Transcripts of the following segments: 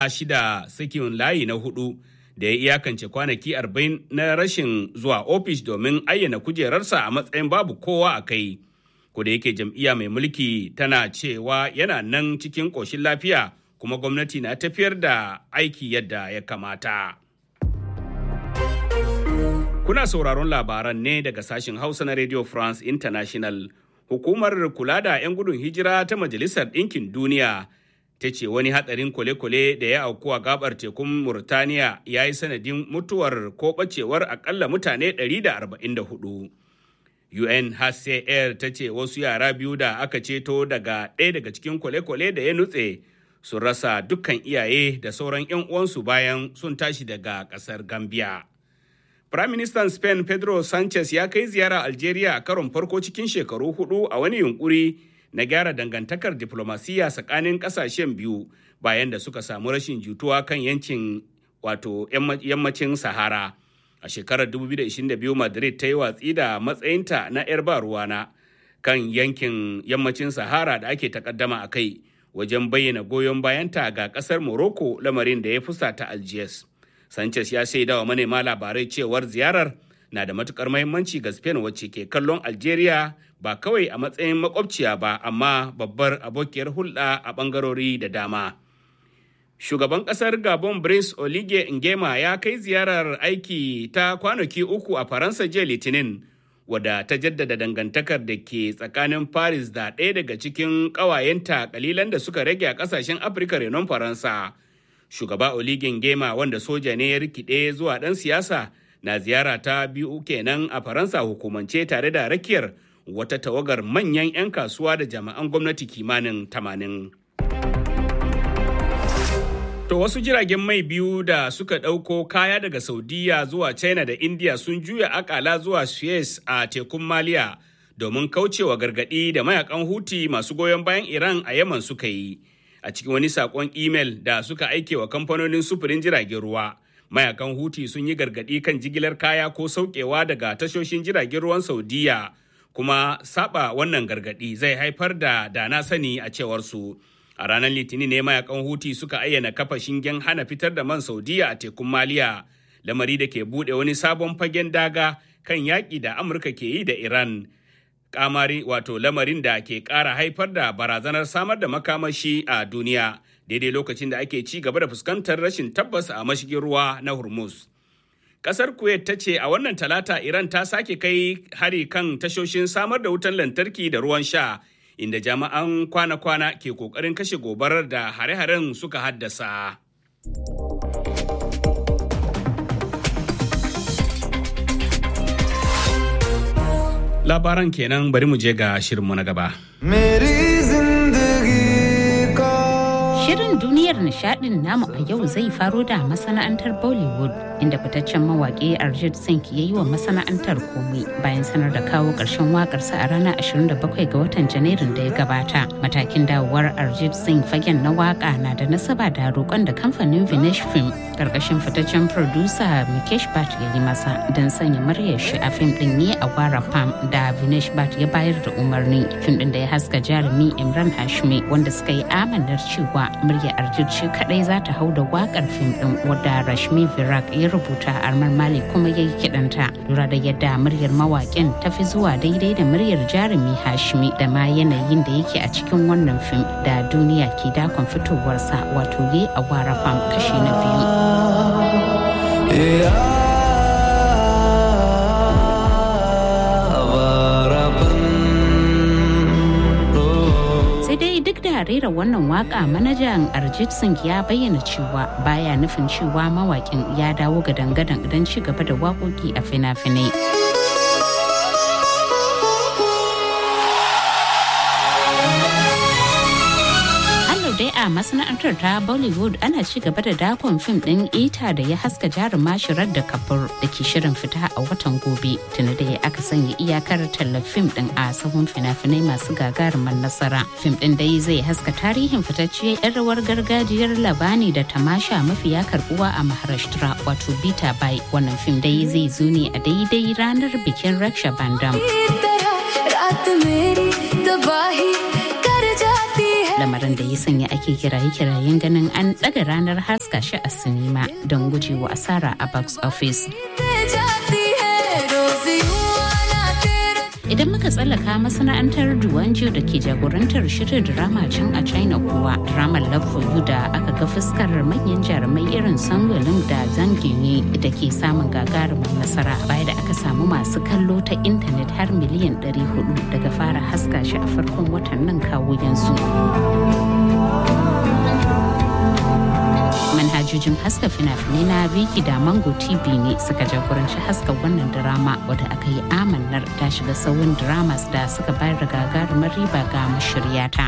shida sakin layi na hudu da ya iyakance kwanaki arba'in na rashin zuwa ofis domin ayyana kujerarsa a matsayin babu kowa a kai. Ko da yake jam'iyya mai mulki tana cewa yana nan cikin ƙoshin lafiya kuma gwamnati na tafiyar da aiki yadda ya kamata. Kuna sauraron labaran ne daga sashen Hausa na Radio France International. Hukumar kula da 'yan gudun hijira ta Majalisar Ɗinkin Duniya ta ce wani hatsarin kwale-kwale da ya auku a gabar tekun Murtaniya ya yi sanadin mutuwar ko ɓacewar akalla mutane 144. UNHCR ta ce wasu yara biyu da aka ceto daga ɗaya daga cikin kwale-kwale da ya nutse sun rasa dukkan iyaye da sauran 'yan uwansu bayan sun tashi daga ƙasar Gambia. Firaministan Spain Pedro Sanchez ya kai ziyara Algeria a karon farko cikin shekaru hudu a wani yunkuri na gyara dangantakar diplomasiya tsakanin kasashen biyu bayan da suka samu rashin jituwa kan yancin wato yammacin Sahara. A shekarar 2022 Madrid ta yi watsi da matsayinta na 'yar ba ruwana kan yankin yammacin Sahara da ake takaddama a kai wajen bayyana goyon bayanta ga kasar Morocco lamarin da ya fusata Algiers. Sanchez ya shaida wa manema labarai cewar ziyarar na da matukar mahimmanci ga Spain wacce ke kallon Algeria ba kawai a matsayin makwabciya ba amma babbar abokiyar hulɗa a ɓangarori da dama. Shugaban ƙasar Gabon Brice Oligui Nguema ya kai ziyarar aiki ta kwanaki uku a Faransa jiya Litinin wadda ta jaddada dangantakar da ke tsakanin Paris da ɗaya daga cikin ƙawayenta kalilan da suka rage a ƙasashen Afirka renon Faransa. shugaba oligin gema wanda soja ne ya rikide zuwa ɗan siyasa na ziyara ta biyu kenan a faransa hukumance tare da rakiyar wata tawagar manyan 'yan kasuwa da jami'an gwamnati kimanin tamanin. To wasu jiragen mai biyu da suka ɗauko kaya daga Saudiya zuwa China da India sun juya akala zuwa Suez a tekun Maliya domin kaucewa gargaɗi da mayakan Huti masu goyon bayan Iran a Yaman suka yi. a cikin wani sakon imel da suka aike wa kamfanonin sufurin jiragen ruwa mayakan huti sun yi gargadi kan jigilar kaya ko saukewa daga tashoshin jiragen ruwan saudiya kuma saba wannan gargadi zai haifar da dana sani a cewar su a ranar litinin ne mayakan huti suka ayyana kafa shingen hana fitar da man saudiya a tekun maliya lamari da ke bude wani sabon fagen daga kan yaƙi da amurka ke yi da iran kamari wato lamarin da ke ƙara haifar da barazanar samar da makamashi a duniya daidai lokacin da ake ci gaba da fuskantar rashin tabbas a mashigin ruwa na hormuz kasar kuwait ta ce a wannan talata iran ta sake kai hari kan tashoshin samar da wutan lantarki da ruwan sha inda jami'an kwana-kwana ke kokarin kashe gobarar da hare-haren suka haddasa. labaran kenan bari mu je ga shirinmu na gaba. Shirin duniyar nishadin namu a yau zai faro da masana'antar Bollywood inda fitaccen mawaƙi Arjit Singh ya yi wa masana'antar komai bayan sanar da kawo ƙarshen waƙarsa a ranar 27 ga watan Janairun da ya gabata. Matakin dawowar Arjit Singh fagen na waƙa na da nasaba da roƙon da kamfanin Vinesh Film ƙarƙashin fitaccen producer Mikesh Bhatt ya yi masa don sanya muryar shi a fim ɗin ne a Wara Pam da Vinesh Bhatt ya bayar da umarni. Fim ɗin da ya haska jarumi Imran Hashmi wanda suka yi amanar cewa murya Arjit shi kadai za ta hau da wakar fim din wadda Rashmi Virak ya rubuta Armar Mali kuma ya yi kidanta lura da yadda muryar mawakin ta fi zuwa daidai da muryar jarumi Hashmi da ma yanayin da yake a cikin wannan fim da duniya ke dakon fitowarsa wato ye a wara fam kashi na biyu. da rera wannan waka manajan Arjit Singh ya bayyana cewa baya nufin cewa mawakin ya dawo ga dangadan don ci gaba da waƙoƙi a fina-finai. dai a masana'antar ta Bollywood ana ci gaba da dakon fim din ita da ya haska jaruma shirar da kafur da ke shirin fita a watan gobe tuni da ya aka sanya iyakar tallar fim din a sahun fina-finai masu gagarumar nasara fim din dai zai haska tarihin fitacciyar yan rawar gargajiyar labani da tamasha mafiya karbuwa a maharashtra wato bita bai wannan fim dai zai zo ne a daidai ranar bikin raksha bandam lamarin da ya sanya ake kiraye-kirayen ganin an ɗaga ranar haska shi a sinima don gujewa asara a box office. Idan muka tsallaka masana'antar Duwanjo da ke jagorantar shirin drama can a China kuwa dramar Love for You da aka ga fuskar manyan jarumai irin Sangolin da Zangini da ke samun gagarumin nasara baya da aka samu masu kallo ta intanet har miliyan 400 daga fara haska shi a farkon watan nan kawo yanzu. manhajojin haska fina-finai na Viki da Mango TV ne suka jagoranci haska wannan drama wadda aka yi amannar ta shiga sauyin dramas da suka bayar da gagarumar riba ga mashiryata.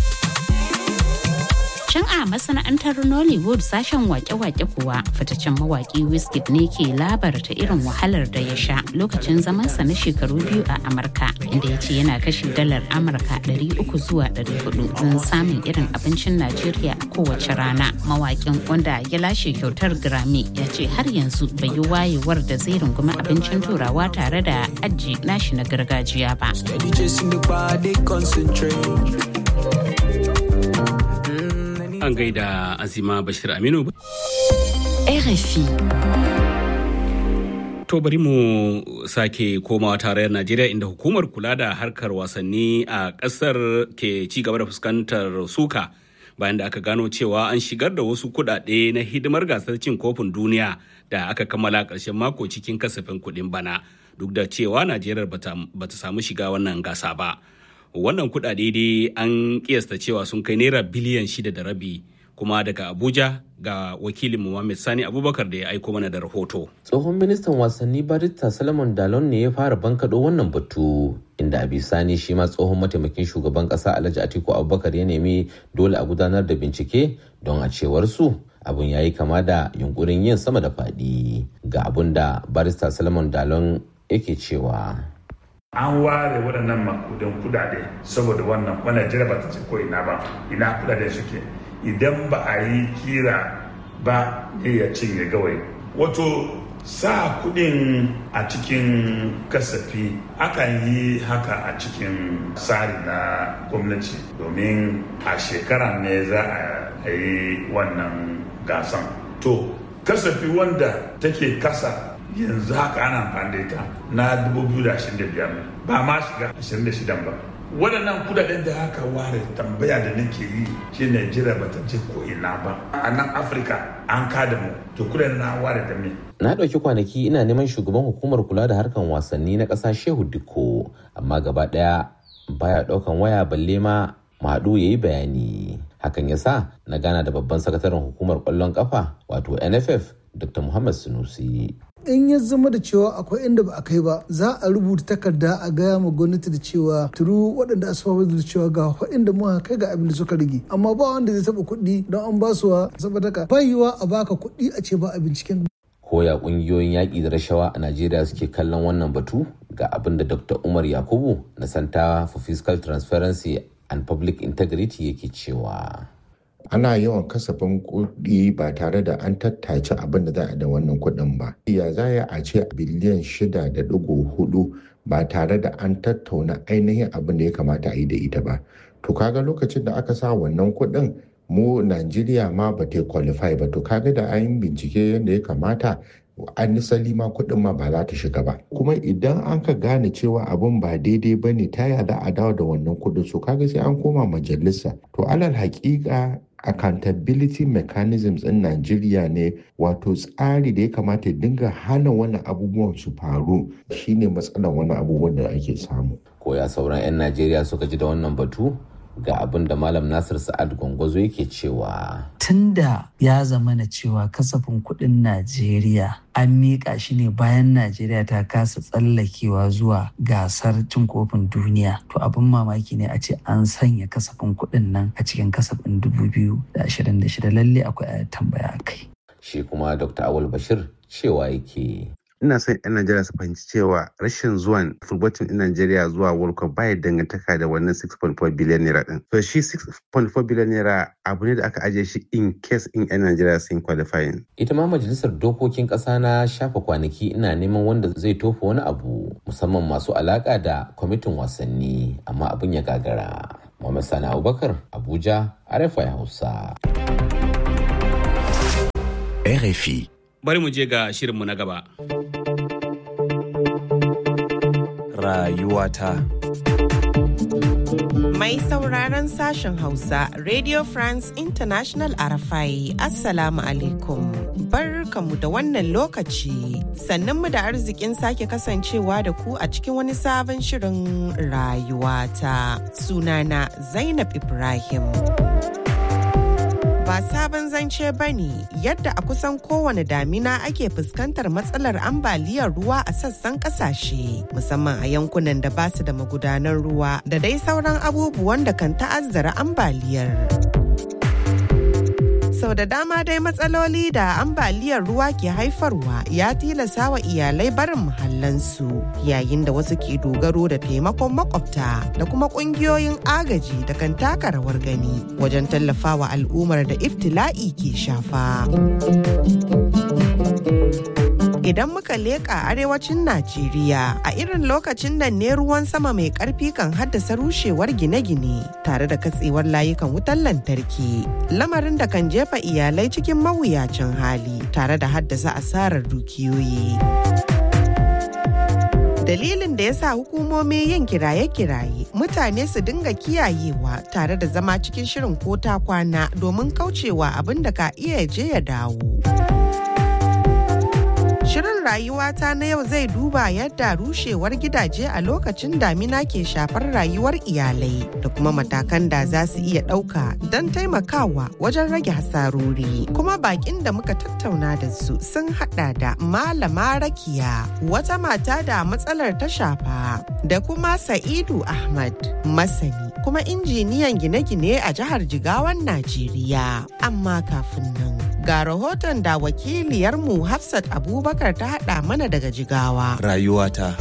Can a masana'antar Nollywood sashen wake-wake kuwa fitaccen mawaki Wizkid ne ke labarta irin wahalar da ya sha lokacin zamansa na shekaru biyu a Amurka inda ya ce yana kashe dalar Amurka 300 zuwa 400 don samun irin abincin Najeriya a kowace rana. Mawakin wanda ya lashe kyautar Grammy ya ce har yanzu bai yi wayewar da zai rungumi abincin turawa tare da aji nashi na gargajiya ba. An gaida Azima Bashir Aminu. RFI. To bari mu sake komawa tarayyar Najeriya inda hukumar kula da harkar wasanni a ƙasar ke ci gaba da fuskantar suka bayan da aka gano cewa an shigar da wasu kuɗaɗe na hidimar gasar cin kofin duniya da aka kammala ƙarshen mako cikin kasafin kuɗin bana duk da cewa Najeriya bata samu shiga wannan gasa ba. Wannan kuɗaɗe dai an kiyasta cewa sun kai naira biliyan shida da rabi kuma daga Abuja ga wakilin Muhammad Sani Abubakar da ya aiko mana da rahoto. Tsohon ministan wasanni Barista Solomon Dalon ne ya fara bankaɗo wannan batu inda a bisani shi ma tsohon mataimakin shugaban ƙasa Alhaji Atiku Abubakar ya nemi dole a gudanar da bincike don a cewar su abun ya yi kama da yunkurin yin sama da faɗi ga abun da Barista Solomon Dalon yake cewa. an ware waɗannan makudan kudade saboda wannan wannan jira ba ta ce ko ina ba ina kudade suke idan ba a yi kira ba ne ya cinye gawai wato sa kudin a cikin kasafi akan yi haka a cikin tsari na gwamnati domin a shekara ne za a yi wannan gasan to kasafi wanda take kasa yanzu haka ana amfani da ita na 2025 ba ma shiga 26 ba waɗannan kudaden da aka ware tambaya da nake yi shi Najeriya ba ta je ko ina ba a nan Afirka an kada mu to kudaden na ware da me na ɗauki kwanaki ina neman shugaban hukumar kula da harkan wasanni na ƙasa Shehu Dikko amma gaba ɗaya baya ɗaukan waya balle ma Madu ya yi bayani hakan ya sa na gana da babban sakataren hukumar ƙwallon ƙafa wato NFF Dr. Muhammad Sunusi in ya zama da cewa akwai inda ba a kai ba za a rubuta takarda a gaya ma gwamnati da cewa turu waɗanda asfafa da cewa ga inda muka kai ga abin da suka rage amma ba wanda zai taɓa kuɗi don an ba su saboda ka bayiwa a baka kuɗi a ce ba a binciken koya ƙungiyoyin yaƙi da rashawa a najeriya suke kallon wannan batu ga abin da dr umar yakubu na center for fiscal transparency and public integrity yake cewa ana yawan kasafin kuɗi ba tare da an tattace abin da za a da wannan kuɗin ba. Ya za a ce biliyan shida da ɗigo hudu ba tare da an tattauna ainihin abin da ya kamata a yi da ita ba. To kaga lokacin da aka sa wannan kuɗin mu Najeriya ma ba ta qualify ba to kaga da an bincike yadda ya kamata an nisali ma kuɗin ma ba za ta shiga ba kuma idan an ka gane cewa abin ba daidai ba ne ta za a dawo da wannan kuɗin so kaga sai an koma majalisa to alal haƙiƙa accountability mechanisms in Najeriya ne wato tsari da ya kamata ya dinga hana wani abubuwan su faru shine matsalar wani abubuwan da ake samu. Koya sauran 'yan Najeriya suka ji da wannan batu ga abin da Malam Nasir Sa'ad Gwangwazo yake cewa. Tunda ya zama na cewa kasafin kuɗin Najeriya an miƙa shi ne bayan Najeriya ta kasa tsallakewa zuwa gasar cin kofin duniya. To abin mamaki ne a ce an sanya kasafin kuɗin nan a cikin kasafin 2026 lalle akwai tambaya kai. Shi kuma Dr. Awal Bashir cewa yake. ina son 'yan Najeriya su fahimci cewa rashin zuwan football team in Najeriya zuwa World Cup baya dangantaka da wannan 6.4 billion naira din. So shi 6.4 billion naira abu ne da aka ajiye shi in case in 'yan Najeriya sun qualifying. Ita ma majalisar dokokin ƙasa na shafa kwanaki ina neman wanda zai tofa wani abu musamman masu alaƙa da kwamitin wasanni amma abin ya gagara. Muhammad Sani Abubakar Abuja RFI Hausa. RFI. Bari mu je ga shirinmu na gaba. Rayuwata. Mai sauraron sashen Hausa, Radio France International Arafai, Assalamu alaikum. Barkamu da wannan lokaci, sannan mu da arzikin sake kasancewa da ku a cikin wani sabon shirin rayuwata. Sunana Zainab Ibrahim. ba sabon zance ba ne yadda a kusan kowane damina ake fuskantar matsalar ambaliyar ruwa a sassan kasashe musamman a yankunan da ba su da magudanan ruwa da dai sauran abubuwan da kan ta'azzara ambaliyar. sau da dama dai matsaloli da ambaliyar ruwa ke haifarwa ya tilasa wa iyalai barin muhallansu yayin da wasu ke dogaro da taimakon makwabta da kuma kungiyoyin agaji da kan taka rawar gani wajen tallafawa al'ummar da iftila'i ke shafa. Idan muka leƙa arewacin Najeriya a irin lokacin nan ne ruwan sama mai ƙarfi kan haddasa rushewar gine-gine tare da katsewar layukan wutar lantarki. Lamarin da kan jefa iyalai cikin mawuyacin hali tare da haddasa asarar dukiyoyi. dalilin da ya sa hukumomi yin kiraye-kiraye mutane su dinga kiyayewa tare da zama cikin shirin ko ta kwana domin kaucewa abin da ka iya je ya dawo. Shirin rayuwata na yau zai duba yadda rushewar gidaje a lokacin damina ke shafar rayuwar iyalai da kuma matakan da za su iya ɗauka don taimakawa wajen rage hasarori. Kuma bakin da muka tattauna da su sun hada da Malama Rakiya, wata mata da matsalar ta shafa, da kuma Sa'idu Ahmad, masani kuma injiniyan gine-gine a jihar Jigawan Najeriya. Amma kafin nan. Ga rahoton da wakiliyarmu Hafsat Abubakar ta haɗa mana daga Jigawa. Rayuwata.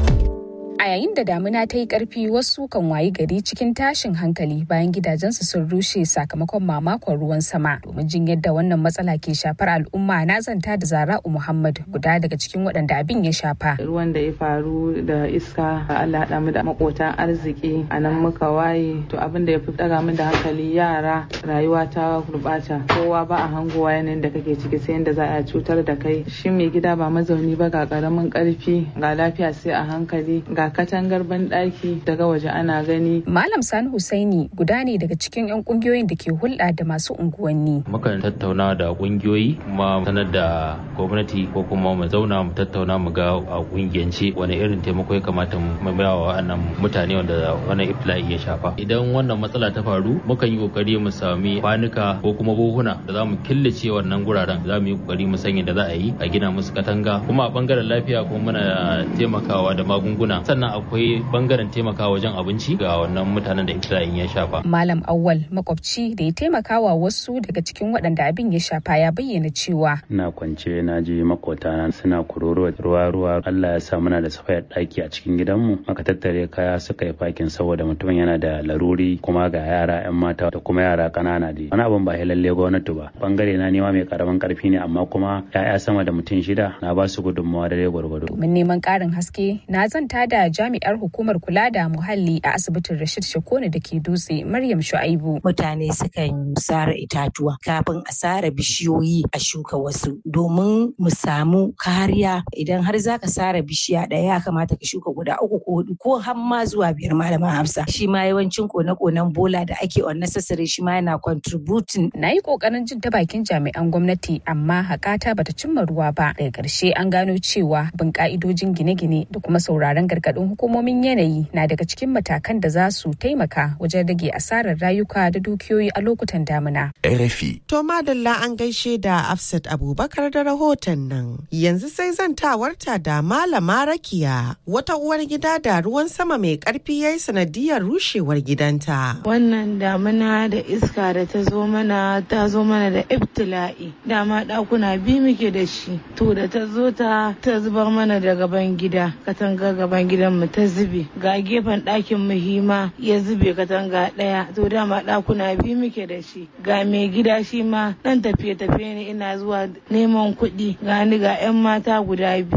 A yayin da damina ta yi ƙarfi wasu kan wayi gari cikin tashin hankali bayan gidajensu sun rushe sakamakon mamakon ruwan sama. Domin jin yadda wannan matsala ke shafar al'umma na zanta da Zara'u Muhammad guda daga cikin waɗanda abin ya shafa. Ruwan da ya faru da iska Allah haɗa mu da makotan arziki a nan muka waye to abin da ya fi ɗaga min da hankali yara rayuwa ta gurɓata kowa ba a hangowa yanayin da kake ciki sai yadda za a cutar da kai shi mai gida ba mazauni ba ga ƙaramin ƙarfi ga lafiya sai a hankali ga katangar banɗaki daga waje ana gani. Malam Sani Husaini guda ne daga cikin 'yan kungiyoyin da ke hulɗa da masu unguwanni. Mukan tattauna da kungiyoyi kuma sanar da gwamnati ko kuma mu zauna mu tattauna mu ga a kungiyance wani irin taimako ya kamata mu ba wa wannan mutane wanda wannan iftila'i ya shafa. Idan wannan matsala ta faru mukan yi kokari mu sami kwanuka ko kuma buhuna da za mu killace wannan guraren za mu yi kokari mu sanya da za a yi a gina musu katanga kuma a bangaren lafiya kuma muna taimakawa da magunguna sannan akwai bangaren taimaka wajen abinci ga wannan mutanen da iftila'in ya shafa. Malam Awwal makwabci da ya taimakawa wasu daga cikin waɗanda abin ya shafa ya bayyana cewa. Ina kwance na ji makotana suna kuroro ruwa ruwa Allah ya sa muna da safayar ɗaki a cikin gidanmu aka tattare kaya suka yi fakin saboda mutumin yana da laruri kuma ga yara 'yan mata da kuma yara ƙanana da wani abin ba lalle gwamnati ba bangare na nema mai karamin karfi ne amma kuma 'ya'ya sama da mutum shida na ba su gudunmawa da gwargwado. Domin neman ƙarin haske na zanta da jami'ar hukumar kula da muhalli a asibitin Rashid Shakone da ke dutse Maryam Shu'aibu. Mutane sukan sare itatuwa kafin a sare bishiyoyi a shuka wasu domin mu samu kariya idan har za ka sare bishiya ɗaya ya kamata ka shuka guda uku ko hudu ko har ma zuwa biyar malama Hafsa. Shi ma yawancin kone-konen bola da ake unnecessary shi ma yana contributing. Na yi kokarin jin ta bakin jami'an gwamnati amma hakata bata cimma ruwa ba. Daga ƙarshe an gano cewa bin ka'idojin gine-gine da kuma sauraron gargaɗin hukumomin yanayi na daga cikin matakan da za su taimaka wajen rage asarar rayuka da dukiyoyi a lokutan damina. RFI. To madalla an gaishe da Afsat Abubakar da rahoton nan. Yanzu sai zantawarta da Malama Rakiya wata uwar gida da ruwan sama mai karfi yayi sanadiyar rushewar gidanta. Wannan damina da iska da ta zo mana ta zo mana da ibtila'i. Dama ɗakuna biyu muke da shi. To da ta zo ta ta zubar mana da gaban gida. Katanga gaban gidan mu ta zube. Ga gefen ɗakin mu hima ya zube katanga ɗaya. To dama ɗakuna biyu muke da shi. Ga mai gida shi ma ɗan tafiye-tafiye ne ina zuwa neman kuɗi. Ga ni ga 'yan mata guda biyu.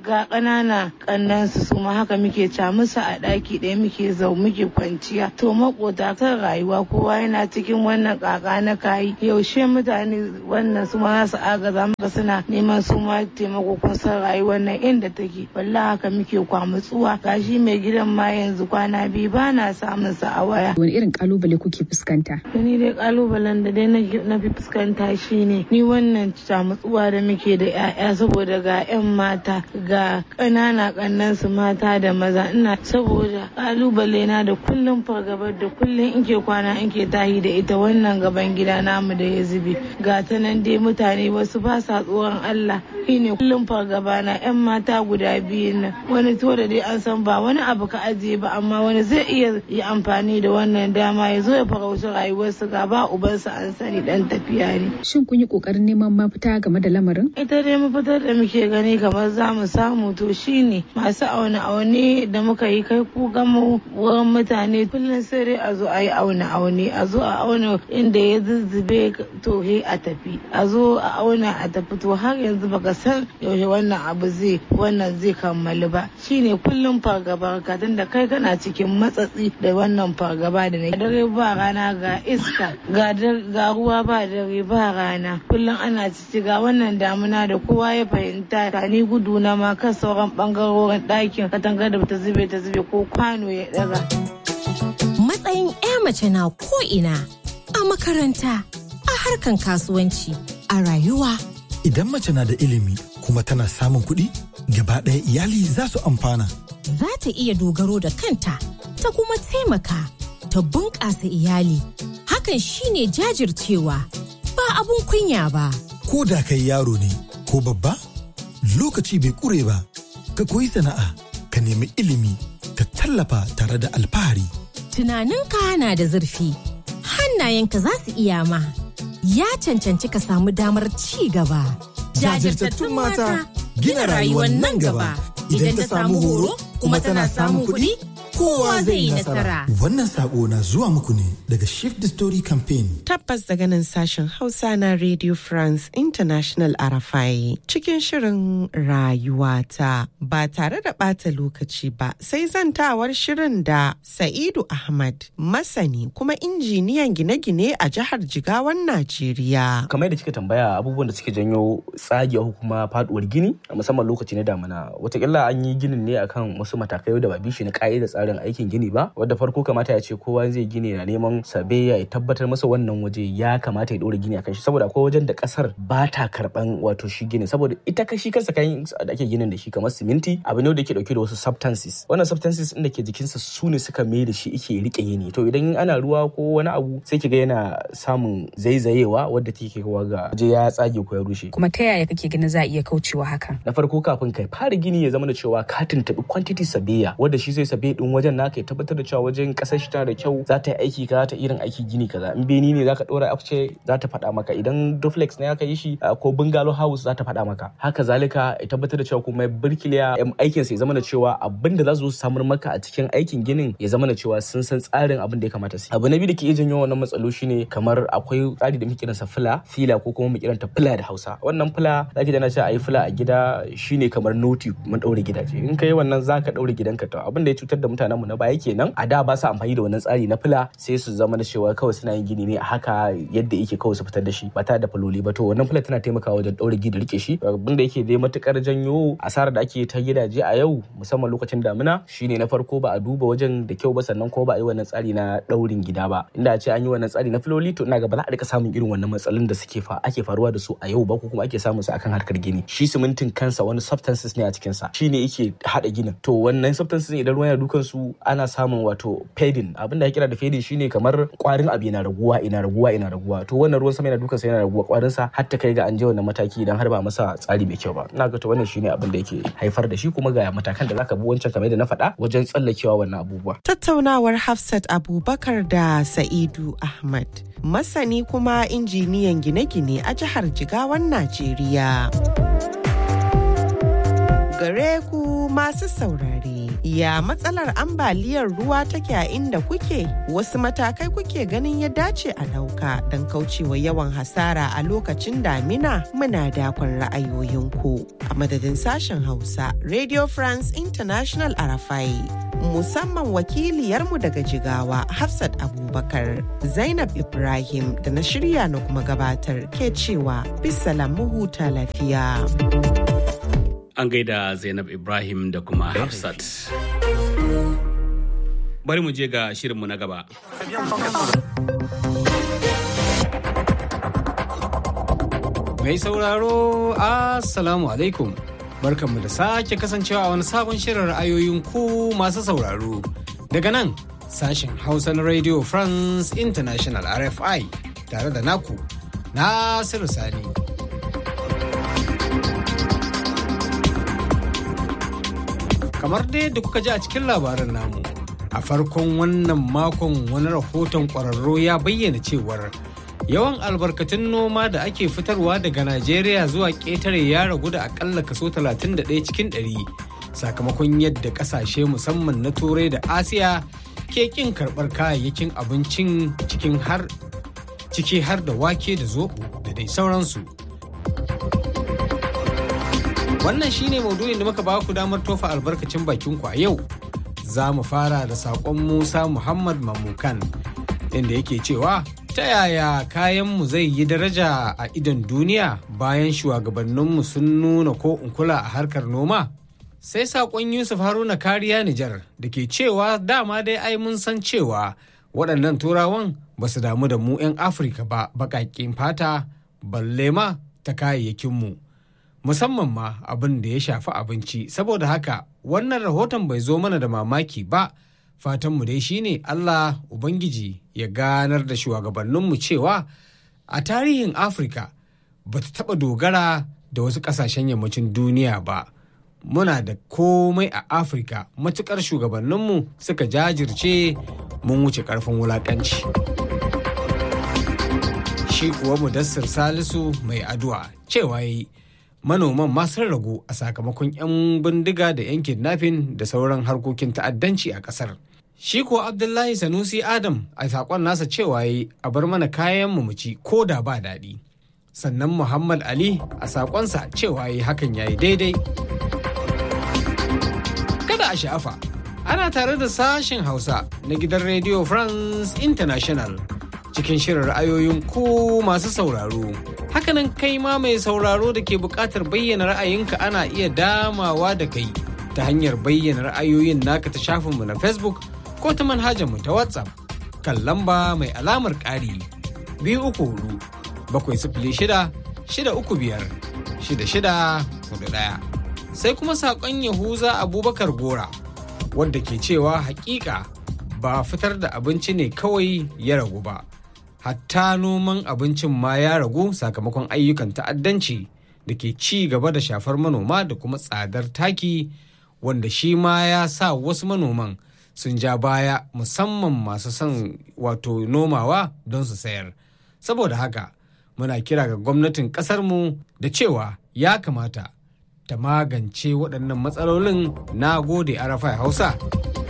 ga ƙanana ƙannansu su ma haka muke ca musu a ɗaki ɗaya muke zau muke kwanciya to makota kan rayuwa kowa yana cikin wannan ƙaƙa na kayi yaushe mutane wannan su ma su agaza maka suna neman su ma taimako kun san rayuwar nan inda take wallahi haka muke kwamutsuwa gashi mai gidan ma yanzu kwana biyu ba na samun sa a waya wani irin kalubale kuke fuskanta ni dai kalubalen da dai na fi fuskanta shine ni wannan camutsuwa da muke da 'ya'ya saboda ga 'yan mata ga ƙanana ƙannan su mata da maza ina saboda kalubale na da kullum fargabar da kullum in ke kwana in ke tahi da ita wannan gaban gida namu da ya zube ga ta nan dai mutane wasu ba sa tsoron Allah shine kullum fargaba na 'yan mata guda biyu nan wani to da dai an san ba wani abu ka ajiye ba amma wani zai iya yi amfani da wannan dama ya zo ya farauci rayuwarsu ga ba ubansa an sani dan tafiya ne. Shin kun yi kokarin neman mafita game da lamarin? Ita dai mafitar da muke gani kamar za mu samu to shine masu aune aune da muka yi kai ku gama wurin mutane kullum sai dai a zo a yi aune aune a zo a auna inda ya zuzzube to he a tafi a zo a auna a tafi to har yanzu baka san yaushe wannan abu zai wannan zai kammalu ba shine kullum fargaba ka da kai kana cikin matsatsi da wannan fargaba da na dare ba rana ga iska ga ruwa ba dare ba rana kullum ana cici ga wannan damuna da kowa ya fahimta ka ni gudu na ma kan sauran bangarorin ɗakin katanga da ta zube ta zube ko kwano ya daga. Matsayin 'ya mace na ko ina a makaranta a harkan kasuwanci a rayuwa. Idan mace na da ilimi kuma tana samun kuɗi gaba ɗaya iyali za su amfana. Za ta iya dogaro da kanta ta kuma taimaka ta bunƙasa iyali. Hakan shine jajircewa ba abun kunya ba. Ko da kai yaro ne ko babba, lokaci bai ƙure ba, ka koyi sana'a, ka nemi ilimi, ka tallafa tare da alfahari. Tunaninka na da zurfi, hannayenka za su iya ma. Ya cancanci ka samu damar ci gaba. Jajirtattun mata gina rayuwar nan gaba. Idan ta samu horo kuma tana samun kuɗi, kowa zai yi nasara. Wannan sako na zuwa muku ne daga Shift the Story Campaign. Tabbas daga nan sashen Hausa na Radio France International Arafai cikin shirin rayuwata ba tare da ɓata lokaci ba sai zantawar shirin da Sa'idu Ahmad masani kuma injiniyan gine-gine a jihar Jigawan Najeriya. Kamar da kika tambaya abubuwan da suke janyo tsagewa kuma faduwar gini musamman lokaci na damina watakila an yi ginin ne akan wasu matakai da ba bishi na ka'ida tsarin aikin gini ba wadda farko kamata ya ce kowa zai gini na neman sabe ya tabbatar masa wannan waje ya kamata ya dora gini akan shi saboda akwai wajen da kasar ba ta karban wato shi gini saboda ita kashi kansa kayan da ake ginin da shi kamar siminti abu ne da ke dauke da wasu substances wannan substances din da ke jikinsa su ne suka mai da shi ike rike yini to idan ana ruwa ko wani abu sai kiga yana samun zaizayewa wadda take kawo ga waje ya tsage ko ya rushe kuma ta yaya kake ganin za a iya kaucewa hakan na farko kafin kai fara gini ya zama da cewa ka tuntuɓi quantity sabiya wadda shi zai sabe din wajen naka ya tabbatar da cewa wajen kasar shi tana da kyau za ta yi aiki kaza ta irin aiki gini kaza in beni ne zaka dora afce za ta faɗa maka idan duplex ne aka yi shi ko bungalow house za ta faɗa maka haka zalika ya tabbatar da cewa kuma birkiliya aikin sa ya zama da cewa abin da za su samar maka a cikin aikin ginin ya zama da cewa sun san tsarin abin da ya kamata su abu na biyu da ke iya janyo wannan matsalo shine kamar akwai tsari da muke kiransa fila fila ko kuma mu kiranta fila da Hausa wannan fila zaki dana cewa ayi fila a gida shine kamar noti mun daure gidaje in kai wannan zaka daure gidanka to abin da ya cutar da mutanenmu na baya kenan a da ba su amfani da wannan tsari na fila sai su zama da cewa kawai suna yin gini ne a haka yadda yake kawai su fitar da shi ba tare da faloli ba to wannan fila tana taimakawa wajen daure gida rike shi abin da yake dai matukar janyo asarar da ake ta gidaje a yau musamman lokacin damina shine na farko ba a duba wajen da kyau ba sannan kuma ba a yi wannan tsari na daurin gida ba inda a ce an yi wannan tsari na filoli to ina ga ba za a rika samun irin wannan matsalolin da suke fa ake faruwa da su a yau ba ko kuma ake samun su akan harkar gini shi simintin kansa wani substances ne a cikin sa shine yake hada ginin to wannan substances idan ruwan yana dukan su ana samun wato fading abin da ya kira da fading shine kamar kwarin abu yana raguwa ina raguwa ina raguwa to wannan ruwan sama yana dukan sa yana raguwa kwarin sa har ta kai ga an je wannan mataki idan har ba masa tsari mai kyau ba ina ga to wannan shine abin da yake haifar da shi kuma ga matakan da zaka bi wancan kamar da na faɗa wajen tsallakewa wannan abubuwa tattaunawar Hafsat Abubakar da Sa'idu Ahmad masani kuma injiniyan gine-gine a jihar Jigawan Najeriya. gare ku masu saurare. Ya matsalar ambaliyar ruwa take a inda kuke? Wasu matakai kuke ganin ya dace a ɗauka don kaucewa yawan hasara a lokacin damina muna dakon ra'ayoyinku. A madadin sashen Hausa, Radio France International Arafai. Musamman wakiliyarmu daga Jigawa, Hafsat Abubakar, Zainab Ibrahim da na shirya na kuma gabatar ke cewa bisalam mu huta lafiya. An gaida Zainab Ibrahim da kuma Hafsat. Bari mu je ga shirinmu na gaba. Mai sauraro, Assalamu alaikum. Barkanmu da sake kasancewa a wani sabon shirin ra'ayoyin ku masu sauraro. Daga nan, sashen Hausa na Radio France International RFI tare da naku, Nasiru Sani. kamar dai da kuka ji a cikin labarin namu a farkon wannan makon wani rahoton ƙwararro ya bayyana cewar yawan albarkatun noma da ake fitarwa daga najeriya zuwa ƙetare ya ragu da akalla kaso 31 cikin 100 sakamakon yadda ƙasashe musamman na turai da asiya ke ƙin karɓar kayayyakin abincin cikin har ciki har da wake da zoɓo da dai sauransu Wannan shine maudu'in da muka ba ku damar tofa albarkacin bakin ku a yau. Za mu fara da saƙon Musa Muhammad Mamukan inda yake cewa ta yaya kayanmu zai yi daraja a idon duniya bayan shugabanninmu sun nuna ko kula a harkar noma? Sai saƙon Yusuf Haruna Kariya Nijar da ke cewa dama dai ai mun san cewa waɗannan turawan ba su damu da mu 'yan Afirka ba baƙaƙin fata balle ma ta kayayyakinmu. musamman ma abin da ya shafi abinci saboda haka wannan rahoton bai zo mana da mamaki ba fatanmu dai shine Allah Ubangiji ya ganar da shugabanninmu cewa a tarihin Afirka ba ta taɓa dogara da wasu ƙasashen yammacin duniya ba muna da komai a Afirka matuƙar shugabanninmu suka jajirce mun wuce ƙarfin wulaƙanci. Shi kuwa Mudassir Salisu mai addu'a cewa yi manoman ma sun ragu a sakamakon 'yan bindiga da 'yan kidnapping da sauran harkokin ta'addanci a kasar. Shi ko Abdullahi Sanusi Adam a saƙon nasa cewa yi a bar mana kayan mu ci ko da ba daɗi. Sannan Muhammad Ali a saƙonsa cewa yi hakan yayi daidai. Kada a sha'afa, ana tare da sashen Hausa na gidan Radio France International cikin shirin ra'ayoyin ku masu sauraro. hakanan kai ma mai sauraro da ke buƙatar bayyana ra'ayinka ana iya damawa da kai ta hanyar bayyana ra'ayoyin naka ta shafinmu na facebook ko ta manhajarmu ta whatsapp kan lamba mai alamar ƙari biyu uku hudu bakwai sifili shida shida uku biyar shida shida hudu ɗaya sai kuma saƙon yahuza abubakar gora wadda ke cewa hakika ba fitar da abinci ne kawai ya ragu ba hatta noman abincin ma ya ragu sakamakon ayyukan ta'addanci da ke ci gaba da shafar manoma da kuma tsadar taki wanda shi ma ya sa wasu manoman sun ja baya musamman masu son wato nomawa don su sayar saboda haka muna kira ga gwamnatin ƙasarmu da cewa ya kamata ta magance waɗannan matsalolin na gode arafai hausa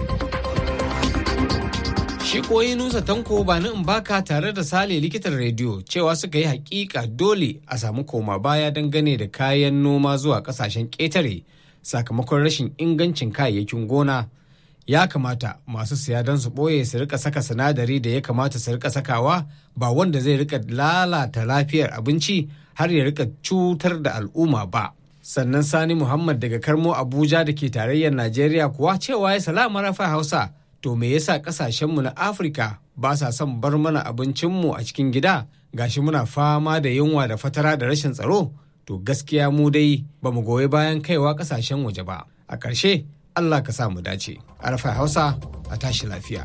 Shi koyi Nusa Tanko ba in baka tare da Sale likitan rediyo cewa suka yi hakika dole a samu koma baya dangane da kayan noma zuwa kasashen ƙetare sakamakon rashin ingancin kayayyakin gona. Ya kamata masu siya don su ɓoye su rika saka sinadari da ya kamata su rika sakawa ba wanda zai rika lalata lafiyar abinci har ya rika cutar da al'umma ba. Sannan Sani Muhammad daga Karmo Abuja da ke tarayyar Najeriya kuwa cewa ya salama rafa Hausa. to me yasa kasashenmu na afirka ba sa son bar mana abincinmu a cikin gida gashi muna fama da yunwa da fatara da rashin tsaro to gaskiya mu dai ba mu goyi bayan kaiwa kasashen waje ba a ƙarshe allah ka sa mu dace arfa hausa a tashi lafiya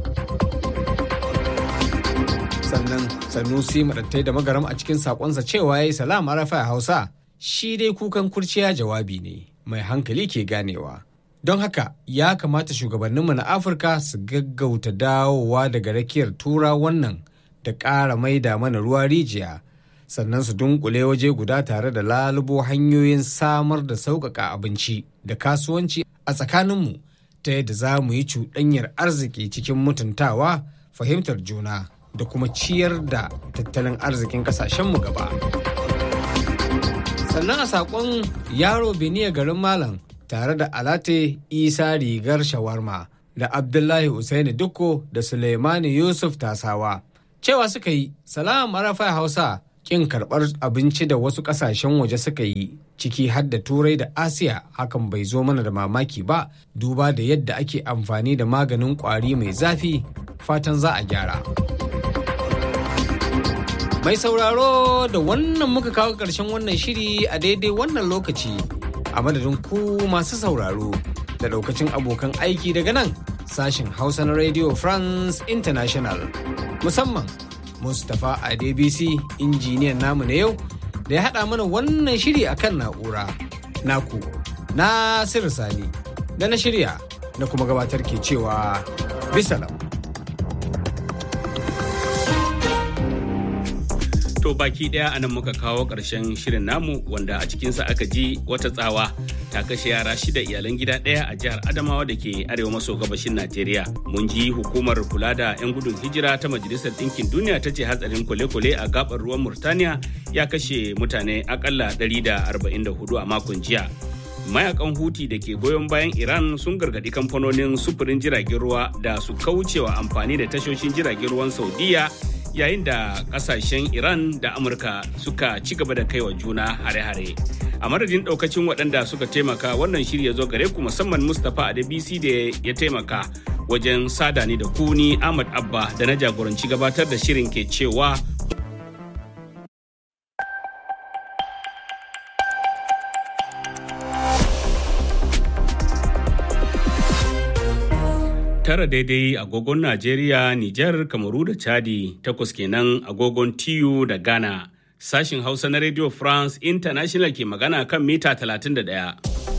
sannan sanusi madattai da magaram a cikin sakonsa cewa ya yi salam arfa hausa shi dai kukan kurciya jawabi ne mai hankali ke ganewa don haka ya kamata shugabanninmu na afirka su gaggauta dawowa daga rakiyar tura wannan da ƙara maida mana ruwa rijiya sannan su dunkule waje guda tare da lalubo hanyoyin samar da sauƙaƙa abinci da kasuwanci a tsakaninmu ta yadda za mu yi cuɗanyar arziki cikin mutuntawa fahimtar juna da kuma ciyar da tattalin arzikin ƙasashenmu gaba. sannan a saƙon yaro beniya garin malam tare da alate isa rigar shawarma da abdullahi Usaini dukko da suleimani yusuf tasawa cewa suka yi salam arafa hausa kin karɓar abinci da wasu ƙasashen waje suka yi ciki har da turai da asiya hakan bai zo mana da mamaki ba duba da yadda ake amfani da maganin ƙwari mai zafi fatan za a gyara mai sauraro da wannan muka kawo ƙarshen wannan shiri a daidai wannan lokaci a madadin ku masu sauraro da daukacin abokan aiki daga nan sashen hausa na radio france international musamman mustapha adebisi injiniyan namu na yau da ya haɗa mana wannan shiri a kan na'ura naku na sani da na shirya na kuma gabatar ke cewa bisalam To baki daya anan muka kawo ƙarshen shirin namu wanda a cikinsa aka ji wata tsawa ta kashe yara shida iyalan gida ɗaya a jihar Adamawa da ke arewa maso gabashin Najeriya. Mun ji hukumar kula da 'yan gudun hijira ta Majalisar Ɗinkin Duniya ta ce hatsarin kwale-kwale a gabar ruwan Murtaniya ya kashe mutane akalla 144 a makon jiya. Mayakan Huti da ke goyon bayan Iran sun gargaɗi kamfanonin sufurin jiragen ruwa da su kaucewa amfani da tashoshin jiragen ruwan Saudiya yayin da kasashen iran da amurka suka ci gaba da kaiwa juna hare-hare a madadin daukacin waɗanda suka taimaka wannan shiri ya zo gare ku musamman mustapha adebisi da ya taimaka wajen sada ni da kuni ahmad abba da na jagoranci gabatar da shirin ke cewa tara daidai agogon Najeriya, Nijar, Kamaru da Chadi, takwas kenan agogon TU da Ghana. Sashin Hausa na Radio France International ke magana kan mita 31.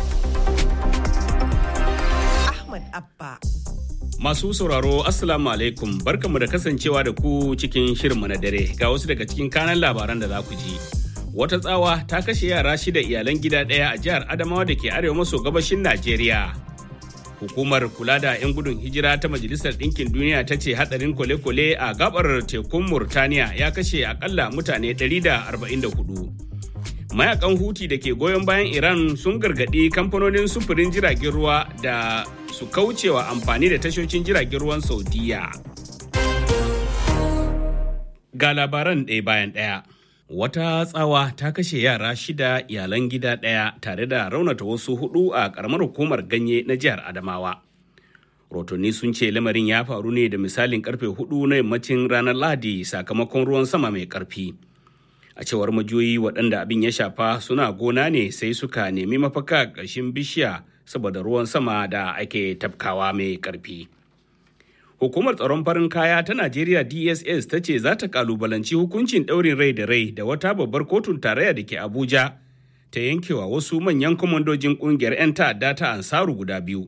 Ahmad Abba. Masu sauraro Assalamu alaikum barkamu da kasancewa da ku cikin shirinmu na dare ga wasu daga cikin kanan labaran da za ku ji. Wata tsawa ta kashe yara shida iyalan gida ɗaya a jihar Adamawa da ke arewa maso gabashin Najeriya. hukumar kula da 'yan gudun hijira ta majalisar ɗinkin duniya ta ce hadarin kwale-kwale a gabar tekun murtaniya ya kashe akalla mutane 144 mayakan huti da ke goyon bayan iran sun gargaɗi kamfanonin sufurin jiragen ruwa da su kaucewa amfani da tashoshin jiragen ruwan saudiya ga labaran ɗaya bayan ɗaya wata tsawa ta kashe yara shida iyalan gida ɗaya tare da raunata wasu hudu a ƙaramar hukumar ganye na jihar adamawa rotonni sun ce lamarin ya faru ne da misalin karfe hudu na yammacin ranar lahadi sakamakon ruwan sama mai karfi a cewar majiyoyi waɗanda abin ya shafa suna gona ne sai suka nemi mafaka ƙarshen bishiya saboda ruwan sama da ake tafkawa mai karfi Hukumar tsaron farin kaya ta Najeriya DSS ta ce za ta kalubalanci hukuncin ɗaurin rai da rai da wata babbar kotun tarayya da ke Abuja ta yankewa wasu manyan kwamandojin ƙungiyar 'yan ta'adda ta Ansaru guda biyu.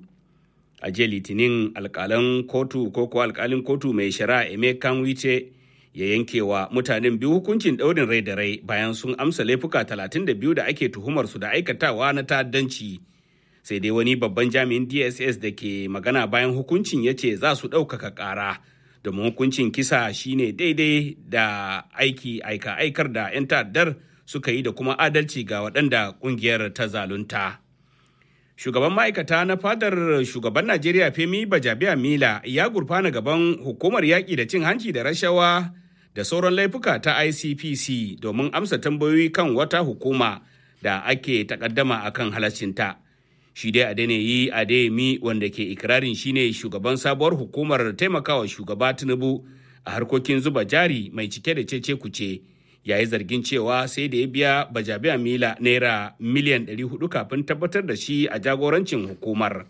A jiya Litinin alƙalan kotu ko ko alƙalin kotu mai shari'a Emeka Wice ya yankewa mutanen biyu hukuncin ɗaurin rai da rai bayan sun amsa laifuka 32 da ake tuhumar su da aikatawa na ta'addanci. sai dai wani babban jami'in dss da ke magana bayan hukuncin ya ce za su ɗaukaka ƙara domin hukuncin kisa shine daidai da aiki aika aikar da 'yan ta'addar suka yi da kuma adalci ga waɗanda ƙungiyar ta zalunta shugaban ma'aikata na fadar shugaban najeriya femi bajabiya mila ya gurfana gaban hukumar yaƙi da cin hanci da rashawa da sauran laifuka ta icpc domin amsa tambayoyi kan wata hukuma da ake takaddama akan halaccinta. shi dai Adeniyi Adeyemi wanda ke ikirarin shine shugaban sabuwar hukumar taimakawa shugaba Tinubu a harkokin zuba jari mai cike da cece kuce ya yi zargin cewa sai da ya biya bajabiya mila naira miliyan 400 kafin tabbatar da shi a jagorancin hukumar.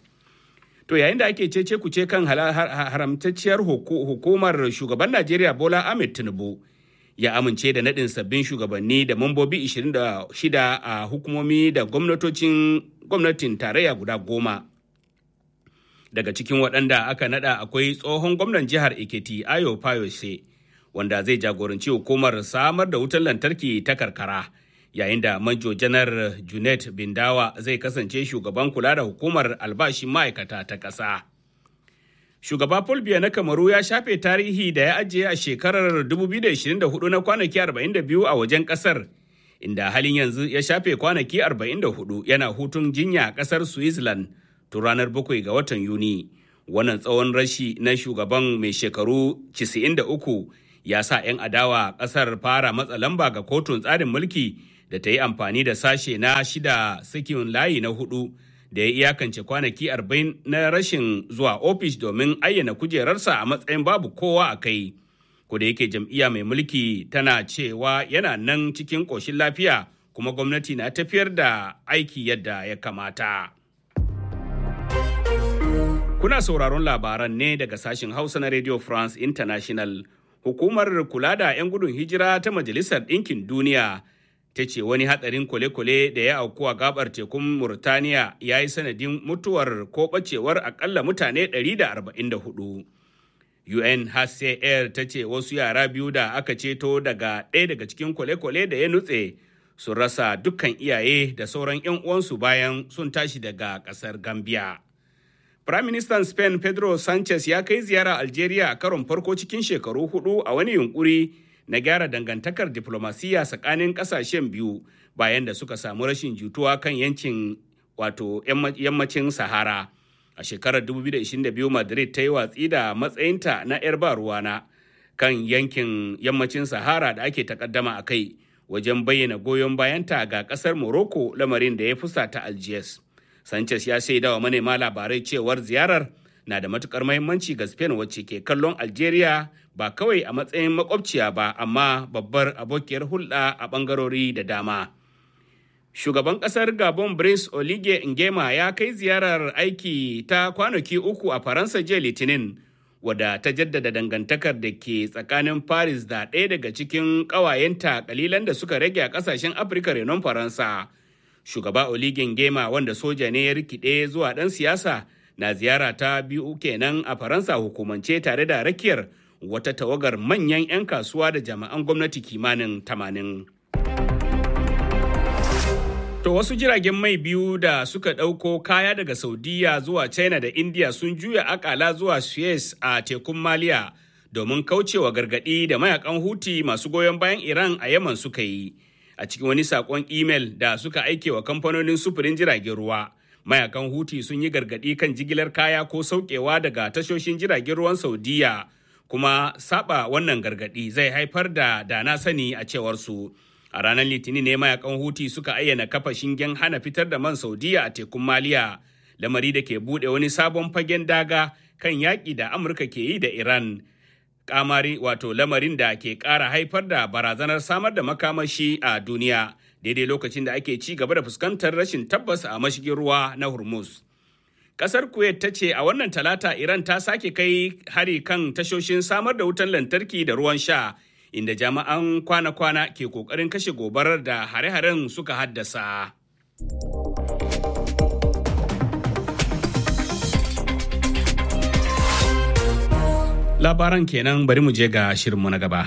To yayin da ake cece kuce kan haramtacciyar hukumar shugaban Najeriya Bola Ahmed Tinubu ya amince da naɗin sabbin shugabanni da mambobi 26 a hukumomi da gwamnatocin gwamnatin tarayya guda goma. Daga cikin waɗanda aka naɗa akwai tsohon gwamnan jihar Ekiti Ayo Fayose, wanda zai jagoranci hukumar samar da wutar lantarki ta karkara yayin da manjo janar junet bindawa zai kasance shugaban kula da hukumar albashin ma'aikata ta ƙasa. shugaba paul biya na kamaru ya shafe tarihi da ya ajiye a shekarar 2024 na kwanaki 42 a wajen ƙasar inda halin yanzu ya shafe kwanaki 44 yana hutun jinya a ƙasar switzerland tun ranar 7 ga watan yuni wannan tsawon rashi na shugaban mai shekaru 93 ya sa 'yan adawa ƙasar fara matsa lamba ga kotun tsarin mulki da ta yi amfani da sashe na shida sakin layi na hudu da ya iyakance kwanaki 40 na rashin zuwa ofis domin ayyana kujerarsa a matsayin babu kowa a kai. da yake jam'iyya mai mulki tana cewa yana nan cikin ƙoshin lafiya kuma gwamnati na tafiyar da aiki yadda ya kamata. Kuna sauraron labaran ne daga sashen Hausa na Radio France International. Hukumar kula da 'yan gudun hijira ta Majalisar Ɗinkin Duniya ta ce wani hatsarin kwale-kwale da ya auku a gabar tekun Murtaniya ya yi sanadin mutuwar ko ɓacewar akalla mutane 144. UNHCR ta ce wasu yara biyu da aka ceto daga ɗaya daga cikin kwale-kwale da ya nutse sun rasa dukkan iyaye da sauran 'yan uwansu bayan sun tashi daga ƙasar Gambia. Firaministan Spain Pedro Sanchez ya kai ziyara Algeria a karon farko cikin shekaru hudu a wani yunkuri na gyara dangantakar diplomasiya tsakanin kasashen biyu bayan da suka samu rashin jituwa kan yankin wato yammacin Sahara. A shekarar 2022 Madrid ta yi watsi da matsayinta na 'yar ba ruwana kan yankin yammacin Sahara da ake takaddama a kai wajen bayyana goyon bayanta ga kasar Morocco lamarin da ya fusata Algiers. Sanchez ya shaida wa manema labarai cewar ziyarar na da matukar mahimmanci ga Spain wacce ke kallon Algeria ba kawai a matsayin makwabciya ba amma babbar abokiyar hulɗa a ɓangarori da dama. Shugaban ƙasar Gabon Brice Oligui Nguema ya kai ziyarar aiki ta kwanaki uku a Faransa jiya Litinin wadda ta jaddada dangantakar da ke tsakanin Paris da ɗaya daga cikin ƙawayenta kalilan da suka rage a ƙasashen Afirka renon Faransa. shugaba oligin gema wanda soja ne ya rikide zuwa ɗan siyasa na ziyara ta biyu kenan a faransa hukumance tare da rakiyar wata tawagar manyan 'yan kasuwa da jami'an gwamnati kimanin tamanin. To wasu jiragen mai biyu da suka ɗauko kaya daga Saudiya zuwa China da India sun juya akala zuwa Suez a tekun Maliya domin kaucewa gargaɗi da mayakan Huti masu goyon bayan Iran a Yaman suka yi. a cikin wani sakon imel da suka aike wa kamfanonin sufurin jiragen ruwa mayakan huti sun yi gargadi kan jigilar kaya ko saukewa daga tashoshin jiragen ruwan saudiya kuma saba wannan gargadi zai haifar da dana sani a cewar su a ranar litinin ne mayakan huti suka ayyana kafa shingen hana fitar da man saudiya a tekun maliya lamari da ke bude wani sabon fagen daga kan yaƙi da amurka ke yi da iran kamari wato lamarin da ke ƙara haifar da barazanar samar da makamashi a duniya daidai lokacin da ake ci gaba da fuskantar rashin tabbas a mashigin ruwa na hormuz ƙasar kuwait ta ce a wannan talata iran ta sake kai hari kan tashoshin samar da wutan lantarki da ruwan sha inda jami'an kwana-kwana ke ƙoƙarin kashe gobarar da hare-haren suka haddasa. labaran kenan bari mu je ga shirinmu na gaba.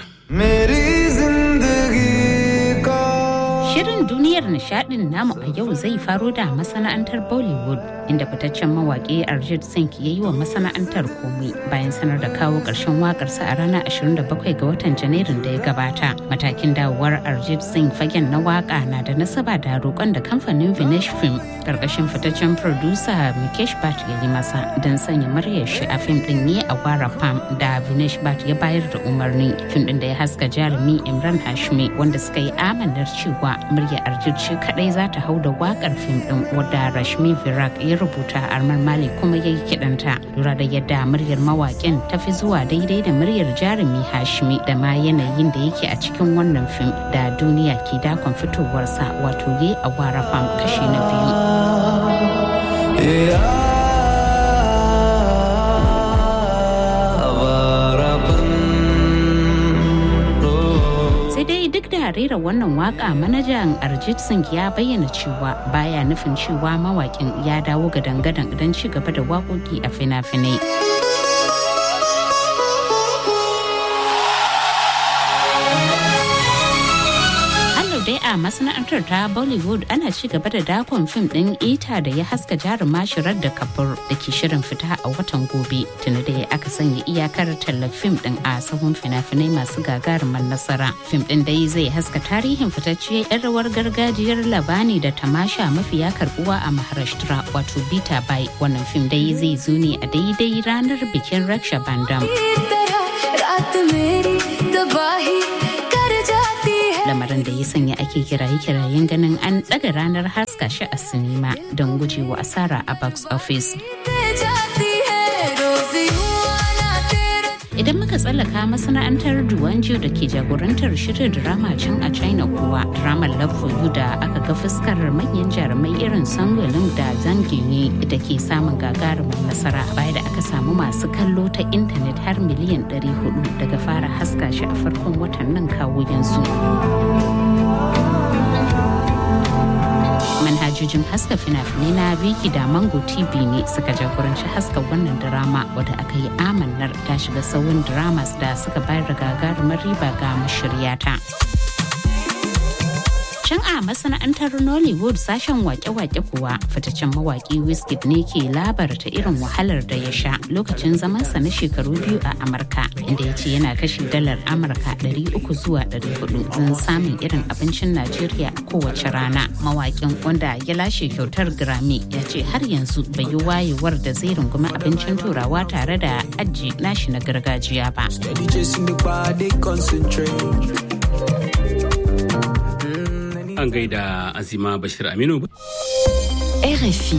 Shirin duniyar nishadin namu a yau zai faro da masana'antar Bollywood inda fitaccen mawaƙi Arjit Singh ya yi wa masana'antar komai bayan sanar da kawo ƙarshen waƙarsa a ranar 27 ga watan Janairun da ya gabata. Matakin dawowar Arjit Singh fagen na waƙa na da nasaba da roƙon da kamfanin Vinesh Film ƙarƙashin fitaccen producer Mikesh Bhatt ya yi masa don sanya muryar shi a fim ɗin ne a Gwara Pam da Vinesh Bhatt ya bayar da umarni. Fim ɗin da ya haska jarumi Imran Hashmi wanda suka yi amanar cewa murya Arjit shi kadai za ta hau da wakar fim din wadda Rashmi Virak ya rubuta Armar Malik kuma ya yi kiɗanta. Lura da yadda muryar mawaƙin ta fi zuwa daidai da muryar jarumi Hashmi da ma yanayin da yake a cikin wannan fim da duniya ke dakon fitowarsa wato ye a wara fam kashi na biyu. duk da rera wannan waka manajan Arjit Singh ya bayyana cewa baya nufin cewa mawakin ya dawo ga dangadan don ci gaba da waƙoƙi a fina-finai. a masana'antar ta Bollywood ana ci gaba da dakon fim ɗin ita da ya haska jaruma shirar da kabur da ke shirin fita a watan gobe tuni da aka sanya iyakar tallar fim ɗin a sahun fina-finai masu gagarumar nasara. Fim ɗin dai zai haska tarihin fitacciyar 'yan rawar gargajiyar labani da tamasha mafiya karbuwa a Maharashtra wato Bita Bai. Wannan fim dai zai zo ne a daidai ranar bikin Raksha Bandam. lamarin da ya sanya ake kiraye-kirayen ganin an ɗaga ranar haska shi a sinima don gujewa asara a box office. Idan muka tsallaka masana'antar Duwanjo da ke jagorantar shirin drama can a China kuwa, dramar Love for You da aka ga fuskar manyan jarumai irin Sangolin da Zanginyi da ke samun gagarumin nasara baya da aka samu masu kallo ta intanet har miliyan 400 daga fara haska shi a farkon watan nan kawo yanzu. manhajojin haska fina-finai na Viki da Mango TV ne suka jagoranci haska wannan drama wadda aka yi amannar ta shiga sauyin dramas da suka bayar da gagarumar riba ga mashiryata. Can a masana'antar Nollywood sashen wake-wake kuwa fitaccen mawaki Wizkid ne ke labarta irin wahalar da ya sha lokacin zamansa na shekaru biyu a Amurka inda ya ce yana kashe dalar Amurka 300 zuwa 400 don samun irin abincin Najeriya a kowace rana. Mawakin wanda ya lashe kyautar Grammy ya ce har yanzu bai yi wayewar da zai rungumi abincin turawa tare da aji nashi na gargajiya ba. An gaida Azima Bashir Aminu. RFI.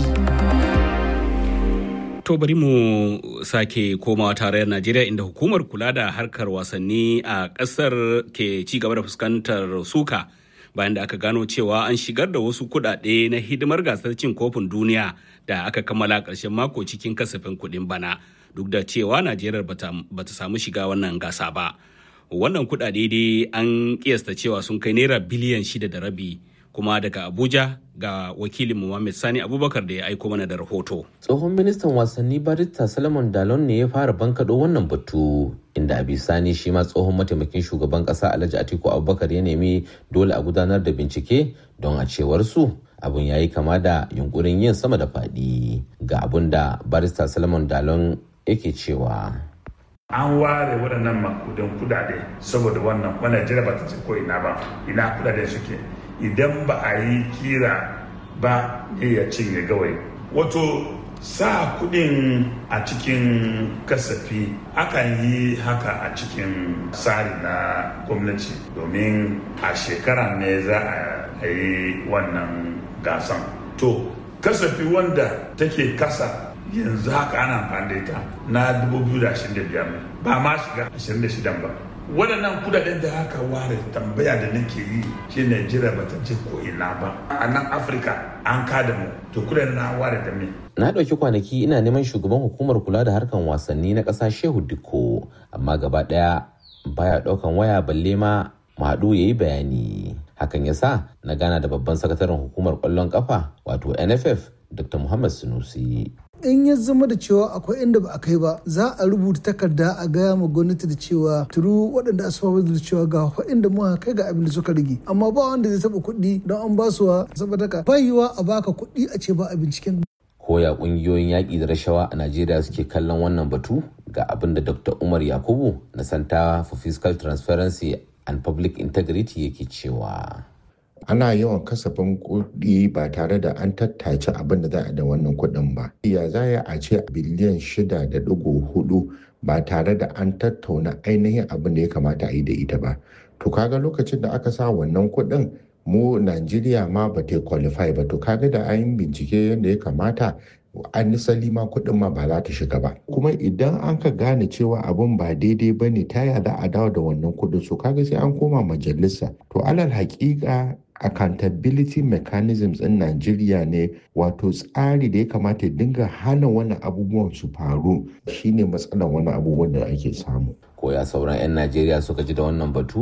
To bari mu sake komawa tarayyar Najeriya inda hukumar kula da harkar wasanni a ƙasar ke ci gaba da fuskantar suka bayan da aka gano cewa an shigar da wasu kuɗaɗe na hidimar gasar cin kofin duniya da aka kammala ƙarshen mako cikin kasafin kuɗin bana duk da cewa Najeriya bata samu shiga wannan gasa ba. wannan kudade dai an kiyasta cewa sun kai naira biliyan shida da rabi kuma daga abuja ga wakilin muhammad sani abubakar da ya aiko mana da rahoto tsohon ministan wasanni barista salomon dalon ne ya fara bankaɗo wannan batu inda a bisani shi ma tsohon mataimakin shugaban ƙasa alhaji atiku abubakar ya nemi dole a gudanar da bincike don a cewar su abun ya yi kama da yunkurin yin sama da faɗi ga abun da barista salomon dalon yake cewa an ware waɗannan makudan kudade saboda wannan wannan jira ba ta ce ko ina ba ina kudade suke idan ba a yi kira ba ne ya cinye gawai wato sa kudin a cikin kasafi akan yi haka a cikin tsari na gwamnati domin a shekara ne za a yi wannan gasan to kasafi wanda take kasa yanzu haka ana amfani da ita na 2025 ba ma shiga 26 ba waɗannan kudaden da aka ware tambaya da nake yi shi Najeriya ba ta je ko ina ba a nan Afirka an kada mu to kudaden na ware da me na ɗauki kwanaki ina neman shugaban hukumar kula da harkan wasanni na ƙasa Shehu Dikko amma gaba ɗaya baya ɗaukan waya balle ma Madu ya yi bayani hakan ya sa na gana da babban sakataren hukumar ƙwallon ƙafa wato NFF Dr. Muhammad Sunusi in ya zama da cewa akwai inda ba a kai ba za a rubuta takarda a gaya ma gwamnati da cewa turu waɗanda a saba da cewa ga inda muka kai ga abin da suka rage amma ba wanda zai taɓa kuɗi don an ba su wa saboda ka bayiwa a baka kuɗi a ce ba a binciken koya ƙungiyoyin yaƙi da rashawa a najeriya suke kallon wannan batu ga abin da dr umar yakubu na santa for fiscal transparency and public integrity yake cewa ana yawan kasafin kuɗi ba tare da an tattace abin da za a da wannan kuɗin ba. Ya za a ce biliyan shida da ɗigo hudu ba tare da an tattauna ainihin abin da ya kamata a yi da ita ba. To kaga lokacin da aka sa wannan kuɗin mu Najeriya ma ba ta qualify ba to kaga da an bincike yadda ya kamata an nisali ma kuɗin ma ba za ta shiga ba kuma idan an ka gane cewa abin ba daidai ba ne ta za a dawo da wannan kuɗin so kaga sai an koma majalisa to alal haƙiƙa accountability mechanisms in Najeriya ne wato tsari da ya kamata ya dinga hana wannan abubuwan su faru shine matsalar wannan abubuwan da ake samu. Koya sauran 'yan Najeriya suka ji da wannan batu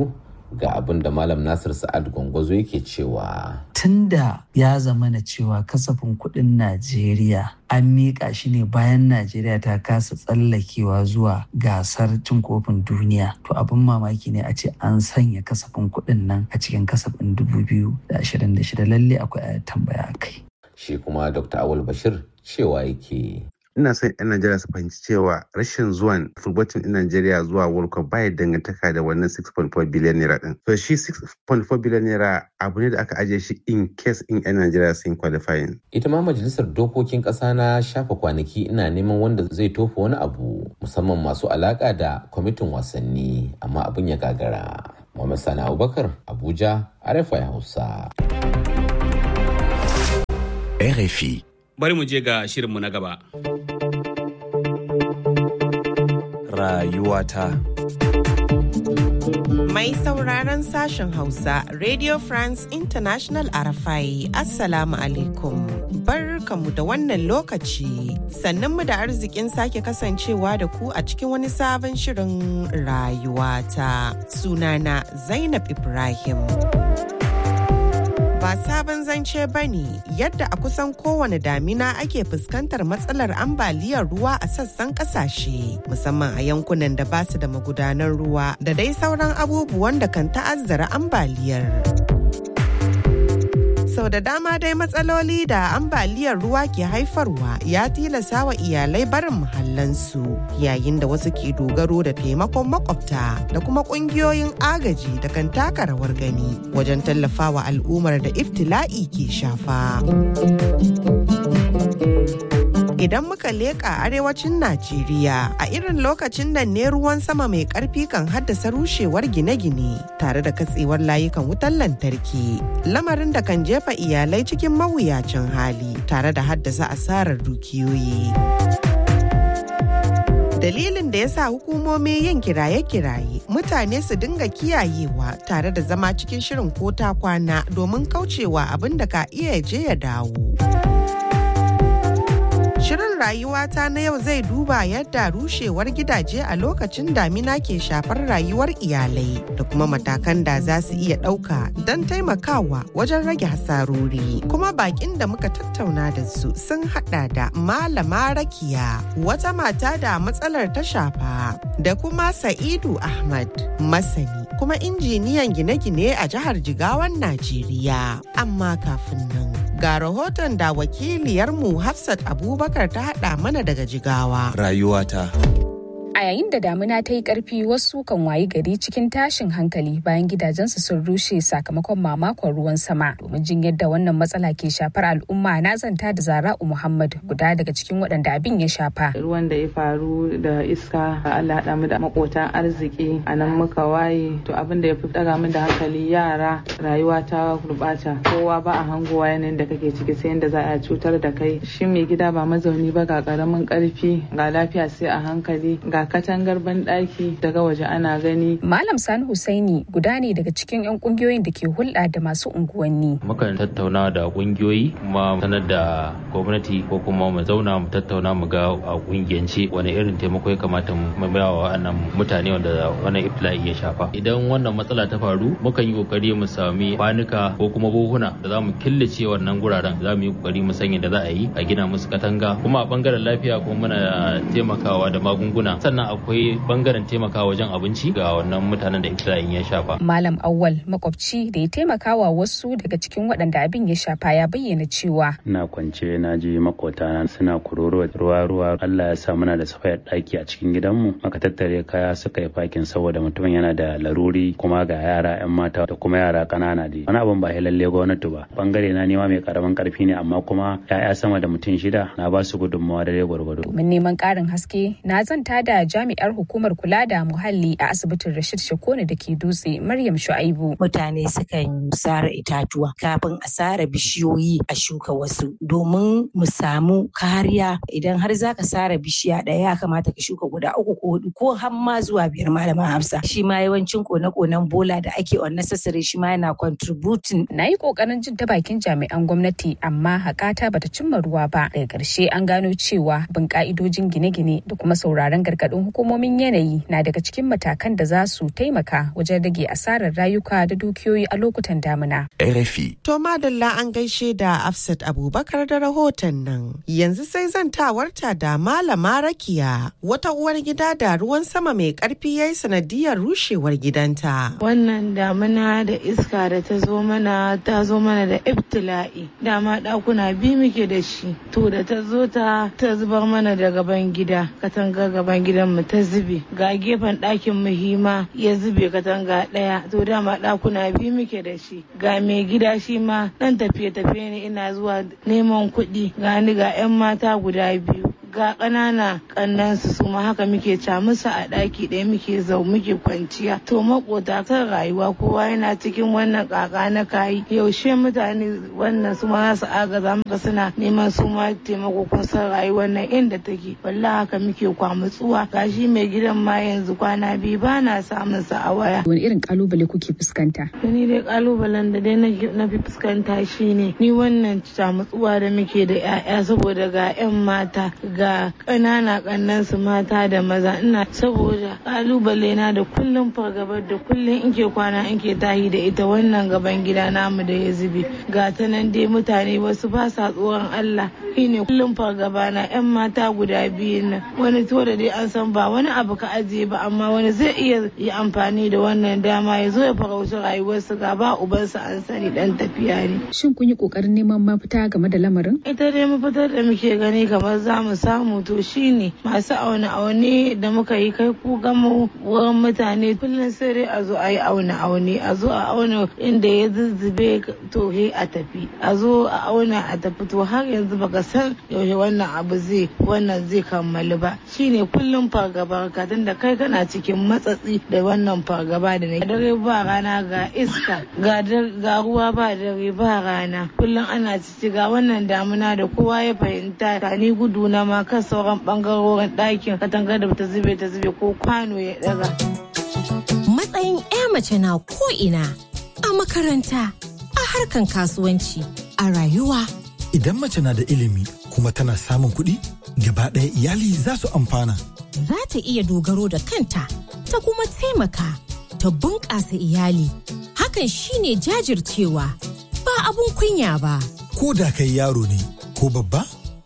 ga abin da malam nasir sa'ad gwangwazo yake cewa tunda ya zama na cewa kasafin kuɗin najeriya an miƙa shi ne bayan najeriya ta kasa tsallakewa zuwa gasar cin kofin duniya to abin mamaki ne a ce an sanya kasafin kuɗin nan a cikin kasafin 2026 lalle akwai tambaya kai shi kuma dr awul bashir cewa yake ina son 'yan Najeriya su fahimci cewa rashin zuwan fulbatin ɗin Najeriya zuwa World Cup baya dangantaka da wannan 6.4 biliyan naira din. So shi 6.4 biliyan naira abu ne da aka ajiye shi in case in 'yan Najeriya sun qualifying. Ita ma majalisar dokokin ƙasa na shafa kwanaki ina neman wanda zai tofa wani abu musamman masu alaƙa da kwamitin wasanni amma abin ya gagara. Muhammad Sani Abubakar Abuja RFI Hausa. RFI. Bari mu je ga shirinmu na gaba. Rayuwata. Mai sauraron sashen Hausa, Radio France International Arafai, Assalamu alaikum. Barkamu da wannan lokaci, sannan mu da arzikin sake kasancewa da ku a cikin wani sabon shirin rayuwata. Sunana Zainab Ibrahim. ba sabon zance ba ne yadda a kusan kowane damina ake fuskantar matsalar ambaliyar ruwa a sassan kasashe musamman a yankunan da ba su da magudanar ruwa da dai sauran abubuwan da kan ta'azzara ambaliyar. sau da dama dai matsaloli da ambaliyar ruwa ke haifarwa ya tilasa wa iyalai barin muhallansu yayin da wasu ke dogaro da taimakon makwabta da kuma kungiyoyin agaji da kan taka rawar gani wajen tallafawa al'ummar da iftila'i ke shafa. idan muka leƙa arewacin Najeriya a irin lokacin nan ne ruwan sama mai ƙarfi kan haddasa rushewar gine-gine tare da katsewar layukan wutar lantarki lamarin da kan jefa iyalai cikin mawuyacin hali tare da haddasa asarar dukiyoyi. dalilin da ya sa hukumomi yin kiraye-kiraye mutane su dinga kiyayewa tare da zama cikin shirin ko ta kwana domin kaucewa abin da ka iya je ya dawo. Shirin rayuwata na yau zai duba yadda rushewar gidaje a lokacin damina ke shafar rayuwar iyalai da kuma matakan da za su iya ɗauka don taimakawa wajen rage hasarori. Kuma bakin da muka tattauna da su sun hada da Malama Rakiya, wata mata da matsalar ta shafa, da kuma Sa'idu Ahmad, masani kuma injiniyan gine-gine a jihar Jigawan Najeriya. Amma kafin nan. Ga rahoton da wakiliyarmu Hafsat Abubakar ta haɗa mana daga Jigawa. Rayuwata. A yayin da damina ta yi ƙarfi wasu kan wayi gari cikin tashin hankali bayan gidajensu sun rushe sakamakon mamakon ruwan sama. Domin jin yadda wannan matsala ke shafar al'umma na zanta da Zara'u Muhammad guda daga cikin waɗanda abin ya shafa. Ruwan da ya faru da iska Allah haɗa mu da makotan arziki a nan muka waye to abin da ya fi ɗaga min da hankali yara rayuwa ta gurɓata kowa ba a hangowa yanayin da kake ciki sai yadda za a cutar da kai shi mai gida ba mazauni ba ga ƙaramin ƙarfi ga lafiya sai a hankali ga katangar banɗaki daga waje ana gani. Malam Sani Husaini guda ne daga cikin 'yan kungiyoyin da ke hulɗa da masu unguwanni. Mukan tattauna da kungiyoyi kuma sanar da gwamnati ko kuma mu zauna mu tattauna mu ga a kungiyance wani irin taimako ya kamata mu ba wa wannan mutane wanda wannan iftila'i ya shafa. Idan wannan matsala ta faru mukan yi kokari mu sami kwanuka ko kuma buhuna da za mu killace wannan guraren za mu yi kokari mu sanya da za a yi a gina musu katanga kuma a bangaren lafiya kuma muna taimakawa da magunguna sannan akwai bangaren taimakawa wajen abinci ga wannan mutanen da iftila'in ya shafa. Malam Awwal makwabci da ya taimakawa wasu daga cikin waɗanda abin ya shafa ya bayyana cewa. Ina kwance na ji makota suna kuroro ruwa ruwa Allah ya sa muna da safayar ɗaki a cikin gidanmu maka tattare kaya suka yi fakin saboda mutumin yana da laruri kuma ga yara 'yan mata da kuma yara ƙanana da wani abin ba lalle gwamnati ba bangare na nema mai karamin karfi ne amma kuma 'ya'ya sama da mutum shida na ba su gudunmawa da gwargwado. Domin neman ƙarin haske na zanta da jami'ar hukumar kula da muhalli a asibitin Rashid Shakone da ke dutse Maryam Shu'aibu. Mutane sukan sare itatuwa kafin a sare bishiyoyi a shuka wasu domin mu samu kariya idan har zaka sare bishiya ɗaya ya kamata ka shuka guda uku ko hudu ko har ma zuwa biyar malaman Hafsa. Shi ma yawancin kone-konen bola da ake unnecessary shi ma yana contributing. Na yi kokarin jin ta bakin jami'an gwamnati amma hakata bata cimma ruwa ba. Daga ƙarshe an gano cewa bin ka'idojin gine-gine da kuma sauraron gargaɗin gargaɗin hukumomin yanayi na daga cikin matakan da za su taimaka wajen rage asarar rayuka da dukiyoyi a lokutan damina. RFI. To madalla an gaishe da Afsat Abubakar da rahoton nan. Yanzu sai zantawarta da Malama Rakiya wata uwar gida da ruwan sama mai karfi ya yi sanadiyar rushewar gidanta. Wannan damina da iska da ta zo mana ta zo mana da ibtila'i. Dama ɗakuna biyu muke da shi. To da ta zo ta ta zubar mana da gaban gida. Katanga gaban gidan mu ta zube. Ga gefen ɗakin muhima ya zube katanga ɗaya. To dama ɗakuna biyu muke da shi. Ga mai gida shi ma ɗan tafiye-tafiye ne ina zuwa neman kuɗi. Ga ni ga 'yan mata guda biyu. ga ƙanana ƙannansu su ma haka muke ca musu a ɗaki ɗaya muke zau muke kwanciya to makota kan rayuwa kowa yana cikin wannan ƙaƙa na kayi yaushe mutane wannan su ma su agaza maka suna neman su ma taimako kun san rayuwar nan inda take wallahi haka muke kwamutsuwa gashi mai gidan ma yanzu kwana biyu ba na samun sa a waya wani irin kalubale kuke fuskanta ni dai kalubalen da dai na fi fuskanta shine ni wannan camutsuwa da muke da 'ya'ya saboda ga 'yan mata ga ga ƙanana ƙannan su mata da maza ina saboda ƙalubale na da kullum fargabar da kullum in ke kwana in ke tahi da ita wannan gaban gida namu da ya zube ga ta nan dai mutane wasu ba sa tsoron Allah shine kullum fargaba na yan mata guda biyu nan wani to da dai an san ba wani abu ka ajiye ba amma wani zai iya yi amfani da wannan dama ya zo ya farauci rayuwarsu ga ba ubansa an sani dan tafiya ne shin kun yi kokarin neman mafita game da lamarin ita dai mafitar da muke gani kamar za mu samu to shine masu aune aune da muka yi kai ku gama wurin mutane kullum sai dai a zo a yi aune aune a zo a auna inda ya zuzzube to he a tafi a zo a auna a tafi to har yanzu baka san yaushe wannan abu zai wannan zai kammalu ba shine kullum fargaba ka da kai kana cikin matsatsi da wannan fargaba da ne dare ba rana ga iska ga ruwa ba dare ba rana kullum ana cici ga wannan damuna da kowa ya fahimta ka ni gudu na ma kan sauran bangarorin ɗakin katangar da ta zube ta zube ko kwano ya daga. Matsayin 'ya mace na ko ina a makaranta a harkan kasuwanci a rayuwa. Idan mace na da ilimi kuma tana samun kuɗi gaba ɗaya iyali za su amfana. Za ta iya dogaro da kanta ta kuma taimaka ta bunƙasa iyali. Hakan shine jajircewa ba abun kunya ba. Ko da kai yaro ne ko babba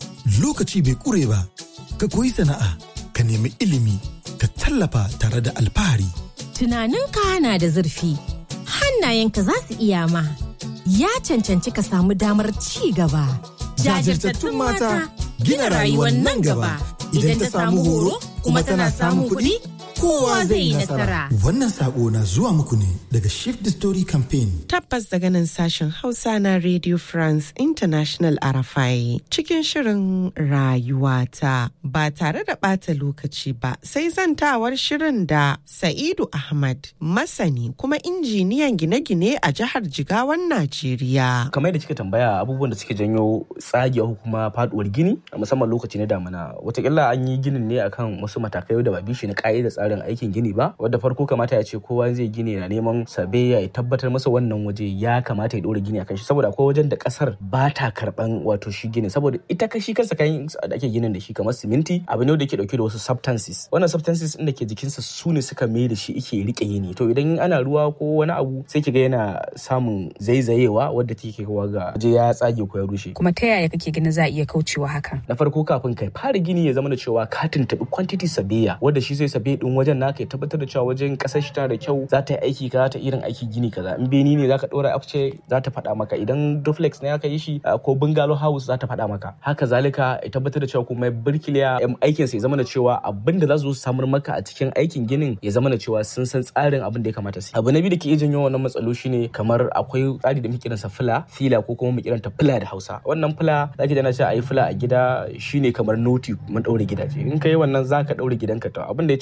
lokaci bai ƙure ba. ka koyi sana'a ka nemi ilimi ka tallafa tare da alfahari. Tunaninka na da zurfi, hannayenka za su iya ma, ya cancanci ka samu damar ci gaba. Jajirtattun mata gina rayuwar nan gaba idan ta samu horo kuma tana samun kuɗi kowa zai yi nasara. Wannan sako na zuwa muku ne daga Shift the Story Campaign. Tabbas daga nan sashen Hausa na Radio France International Arafai cikin shirin rayuwata ba tare da ɓata lokaci ba sai zantawar shirin da Sa'idu Ahmad masani kuma injiniyan gine-gine a jihar Jigawan Najeriya. Kamar da kika tambaya abubuwan da suke janyo tsagewa ko kuma faduwar gini a musamman lokaci na damina watakila an yi ginin ne akan wasu matakai da ba bishi na ka'ida tsarin aikin gini ba wadda farko kamata ya ce kowa zai gini na neman sabe ya tabbatar masa wannan waje ya kamata ya dora gini akan shi saboda akwai wajen da kasar ba ta karban wato shi gini saboda ita kashi kansa kayan da ake ginin da shi kamar siminti abu ne da ke dauke da wasu substances wannan substances din da ke jikinsa su ne suka mai da shi ike rike yini to idan ana ruwa ko wani abu sai kiga yana samun zaizayewa wadda take kawo ga waje ya tsage ko ya rushe kuma ta yaya kake ganin za a iya kaucewa hakan na farko kafin kai fara gini ya zama da cewa ka tuntubi quantity sabiya wadda shi zai sabe din wajen naka ya tabbatar da cewa wajen kasar shi tana da kyau za ta yi aiki kaza ta irin aiki gini kaza in beni ne zaka dora afce za ta faɗa maka idan duplex ne aka yi shi ko bungalow house za ta faɗa maka haka zalika ya tabbatar da cewa kuma birkiliya aikin sa ya zama da cewa abin da za su samar maka a cikin aikin ginin ya zama da cewa sun san tsarin abin da ya kamata su abu na biyu da ke iya janyo wannan matsalo shine kamar akwai tsari da muke kiransa fila fila ko kuma mu kiranta fila da Hausa wannan fila zaki da na ce ayi fila a gida shine kamar noti mun daure gidaje in kai wannan zaka daure gidanka to abin da ya cutar da mutane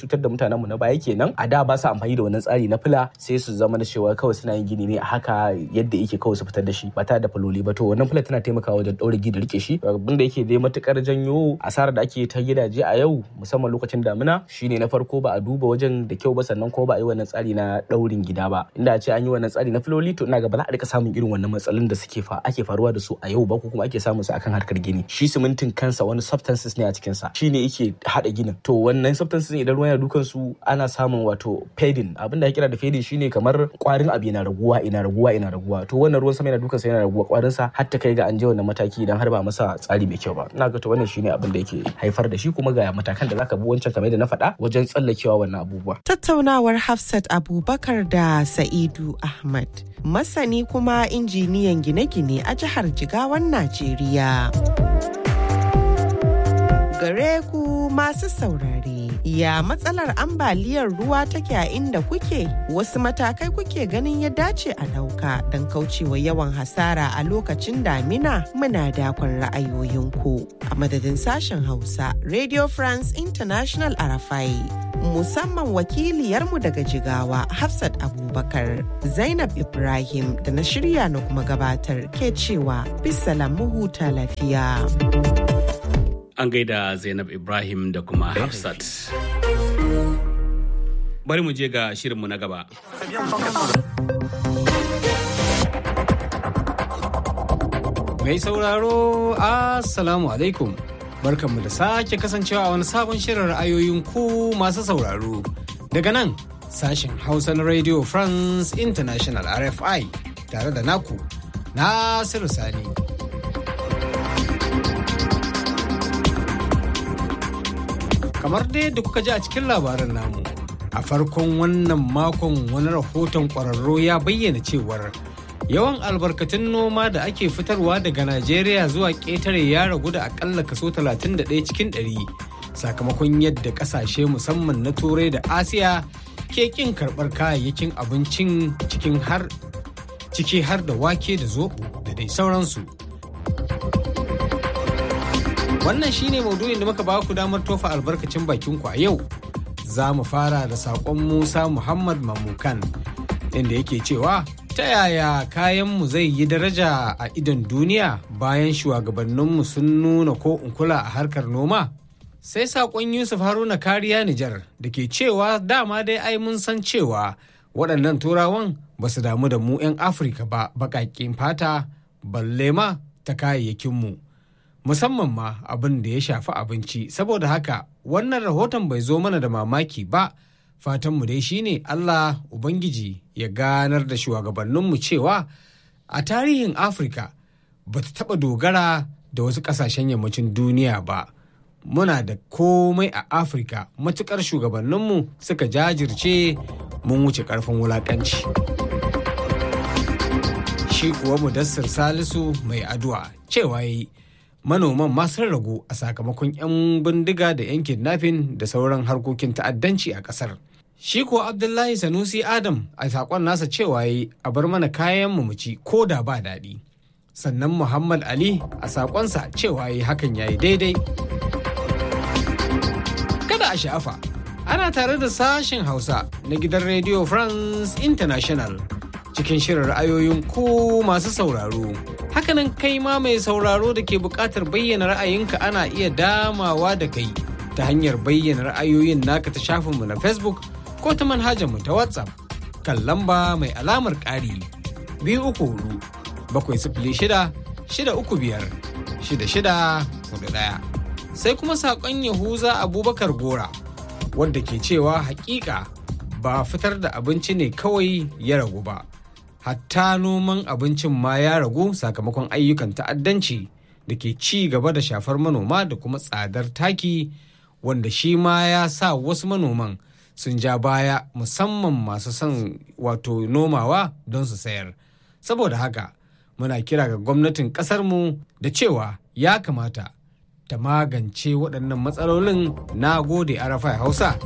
mutanen mu na baya kenan a da ba su amfani da wannan tsari na fila sai su zama da cewa kawai suna yin gini ne a haka yadda yake kawai su fitar da shi ba tare da faloli ba to wannan fila tana taimakawa wajen ɗaure gida rike shi abin da yake dai matukar janyo asarar da ake ta gidaje a yau musamman lokacin damina shine na farko ba a duba wajen da kyau ba sannan ko ba a yi wannan tsari na ɗaurin gida ba inda a ce an yi wannan tsari na filoli to ina ga ba za a rika samun irin wannan matsalolin da suke fa ake faruwa da su a yau ba ko kuma ake samun su akan harkar gini shi simintin kansa wani substances ne a cikin sa shine yake hada ginin to wannan substances idan ruwan yana dukan su ana samun wato fading abin da ya kira da fading shine kamar kwarin abu yana raguwa ina raguwa ina raguwa to wannan ruwan sama yana dukan sa yana raguwa kwarin sa har ta kai ga an je wannan mataki idan har ba masa tsari mai kyau ba ina ga to wannan shine abin da yake haifar da shi kuma ga matakan da zaka bi wancan kamar da na faɗa wajen tsallakewa wannan abubuwa tattaunawar Hafsat Abubakar da Sa'idu Ahmad masani kuma injiniyan gine-gine a jihar Jigawan Najeriya. Gare ku masu saurare, ya matsalar ambaliyar ruwa take a inda kuke? Wasu matakai kuke ganin ya dace a ɗauka don kaucewa yawan hasara a lokacin damina muna dakon ra'ayoyinku. A madadin sashen Hausa, Radio France International Arafai. musamman wakiliyarmu daga jigawa Hafsat Abubakar Zainab Ibrahim da na shirya na kuma gabatar ke cewa bisalam huta lafiya. An gaida Zainab Ibrahim da kuma Hafsat. Bari mu je ga shirinmu na gaba. Mai sauraro, Assalamu alaikum. barkanmu da sake kasancewa a wani sabon shirin ra'ayoyin ku masu sauraro daga nan sashen hausa na radio france international rfi tare da naku nasiru sani kamar dai yadda kuka ji a cikin labarin namu a farkon wannan makon wani rahoton kwararro ya bayyana cewar yawan albarkatun noma da ake fitarwa daga najeriya zuwa ƙetare ya ragu da akalla kaso 31 cikin 100 sakamakon yadda ƙasashe musamman na turai da asiya ke ƙin karɓar kayayyakin abincin cikin har ciki har da wake da zoɓo da dai sauransu wannan shine maudu'in da muka ba ku damar tofa albarkacin bakin ku a yau za mu fara da saƙon musa muhammad mamukan inda yake cewa ta yaya kayanmu zai yi daraja a idon duniya bayan shugabanninmu sun nuna ko kula a harkar noma? Sai saƙon Yusuf Haruna kariya Nijar da ke cewa dama dai ai mun san cewa waɗannan turawan ba su damu da mu 'yan Afirka ba baƙaƙen fata balle ma ta kayayyakinmu. Musamman ma abin da ya shafi abinci saboda haka wannan rahoton bai zo mana da mamaki ba. fatanmu dai shine Allah Ubangiji ya ganar da shugabanninmu cewa a tarihin Afirka ba ta taɓa dogara da wasu ƙasashen yammacin duniya ba. Muna da komai a Afirka matuƙar shugabanninmu suka jajirce mun wuce ƙarfin wulaƙanci. Shi kuwa Mudassir Salisu mai addu'a cewa yi manoman ma sun ragu a sakamakon 'yan bindiga da 'yan kidnapping da sauran harkokin ta'addanci a ƙasar. Shi ko Abdullahi Sanusi Adam a saƙon nasa cewa yi a bar mana kayan mu ci ko da ba daɗi. Sannan Muhammad Ali a saƙonsa cewa yi hakan ya yi daidai. Kada a sha'afa, ana tare da sashen Hausa na gidan Radio France International cikin shirin ra'ayoyin ku masu sauraro. Hakanan kai ma mai sauraro da ke buƙatar bayyana ra'ayinka ana iya damawa da kai ta hanyar bayyana ra'ayoyin naka ta shafinmu na Facebook ko ta manhajar mu ta WhatsApp kan lamba mai alamar ƙari biyu uku hudu bakwai sifili shida shida uku biyar shida shida hudu ɗaya. Sai kuma saƙon Yahuza Abubakar Gora wadda ke cewa hakika ba fitar da abinci ne kawai ya ragu ba. Hatta noman abincin ma ya ragu sakamakon ayyukan ta'addanci da ke ci gaba da shafar manoma da kuma tsadar taki wanda shi ma ya sa wasu manoman sun ja baya musamman masu son wato nomawa don su sayar saboda haka muna kira ga gwamnatin ƙasarmu da cewa ya kamata ta magance waɗannan matsalolin na gode arafa hausa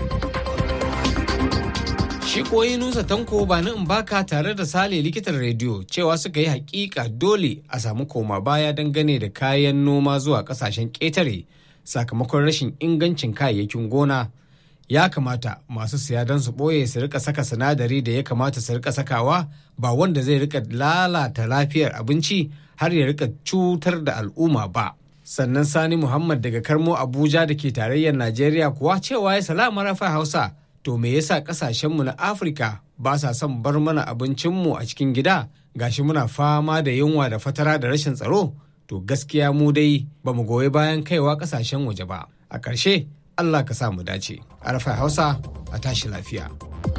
shi koyi nusa tanko ba in baka tare da sale likitan rediyo cewa suka yi hakika dole a samu koma baya dangane da kayan noma zuwa kasashen ƙetare sakamakon rashin ingancin kayayyakin gona ya kamata masu siya don su ɓoye su rika saka sinadari da ya kamata su rika sakawa ba wanda zai rika lalata lafiyar abinci har ya rika cutar da al'umma ba sannan sani muhammad daga karmo abuja da ke tarayyar najeriya kuwa cewa ya salama rafa hausa to me yasa kasashenmu na afirka ba sa son bar mana abincinmu a cikin gida gashi muna fama da yunwa da fatara da rashin tsaro to gaskiya mu dai ba mu goyi bayan kaiwa kasashen waje ba a ƙarshe allah ka sa mu dace arfa hausa a tashi lafiya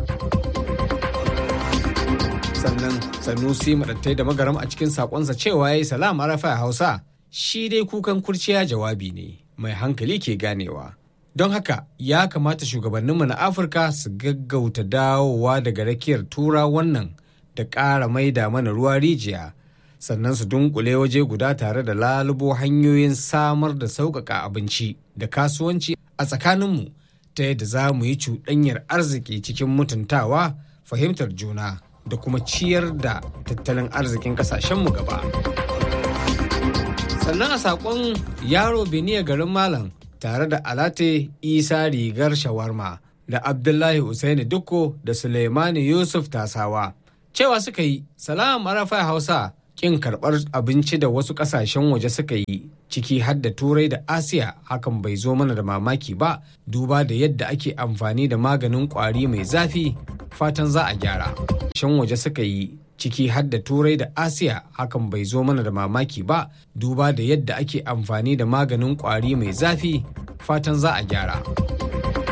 sannan sanusi madattai da magaram a cikin sakonsa cewa ya yi salam arafa hausa shi dai kukan kurciya jawabi ne mai hankali ke ganewa don haka ya kamata shugabanninmu na afirka su gaggauta dawowa daga rakiyar tura wannan da ƙara maida mana ruwa rijiya sannan su dunkule waje guda tare da lalubo hanyoyin samar da sauƙaƙa abinci da kasuwanci a tsakaninmu ta yadda za mu yi cuɗanyar arziki cikin mutuntawa fahimtar juna da kuma ciyar da tattalin arzikin ƙasashenmu gaba sannan a saƙon yaro beniya garin malam tare da alate isa rigar shawarma da abdullahi usaini dukko da suleimani yusuf tasawa cewa suka yi salam arafa hausa kin karɓar abinci da wasu ƙasashen waje suka yi ciki har da turai da asiya hakan bai zo mana da mamaki ba duba da yadda ake amfani da maganin ƙwari mai zafi fatan za a gyara shan waje suka yi ciki har da turai da asiya hakan bai zo mana da mamaki ba duba da yadda ake amfani da maganin ƙwari mai zafi fatan za a gyara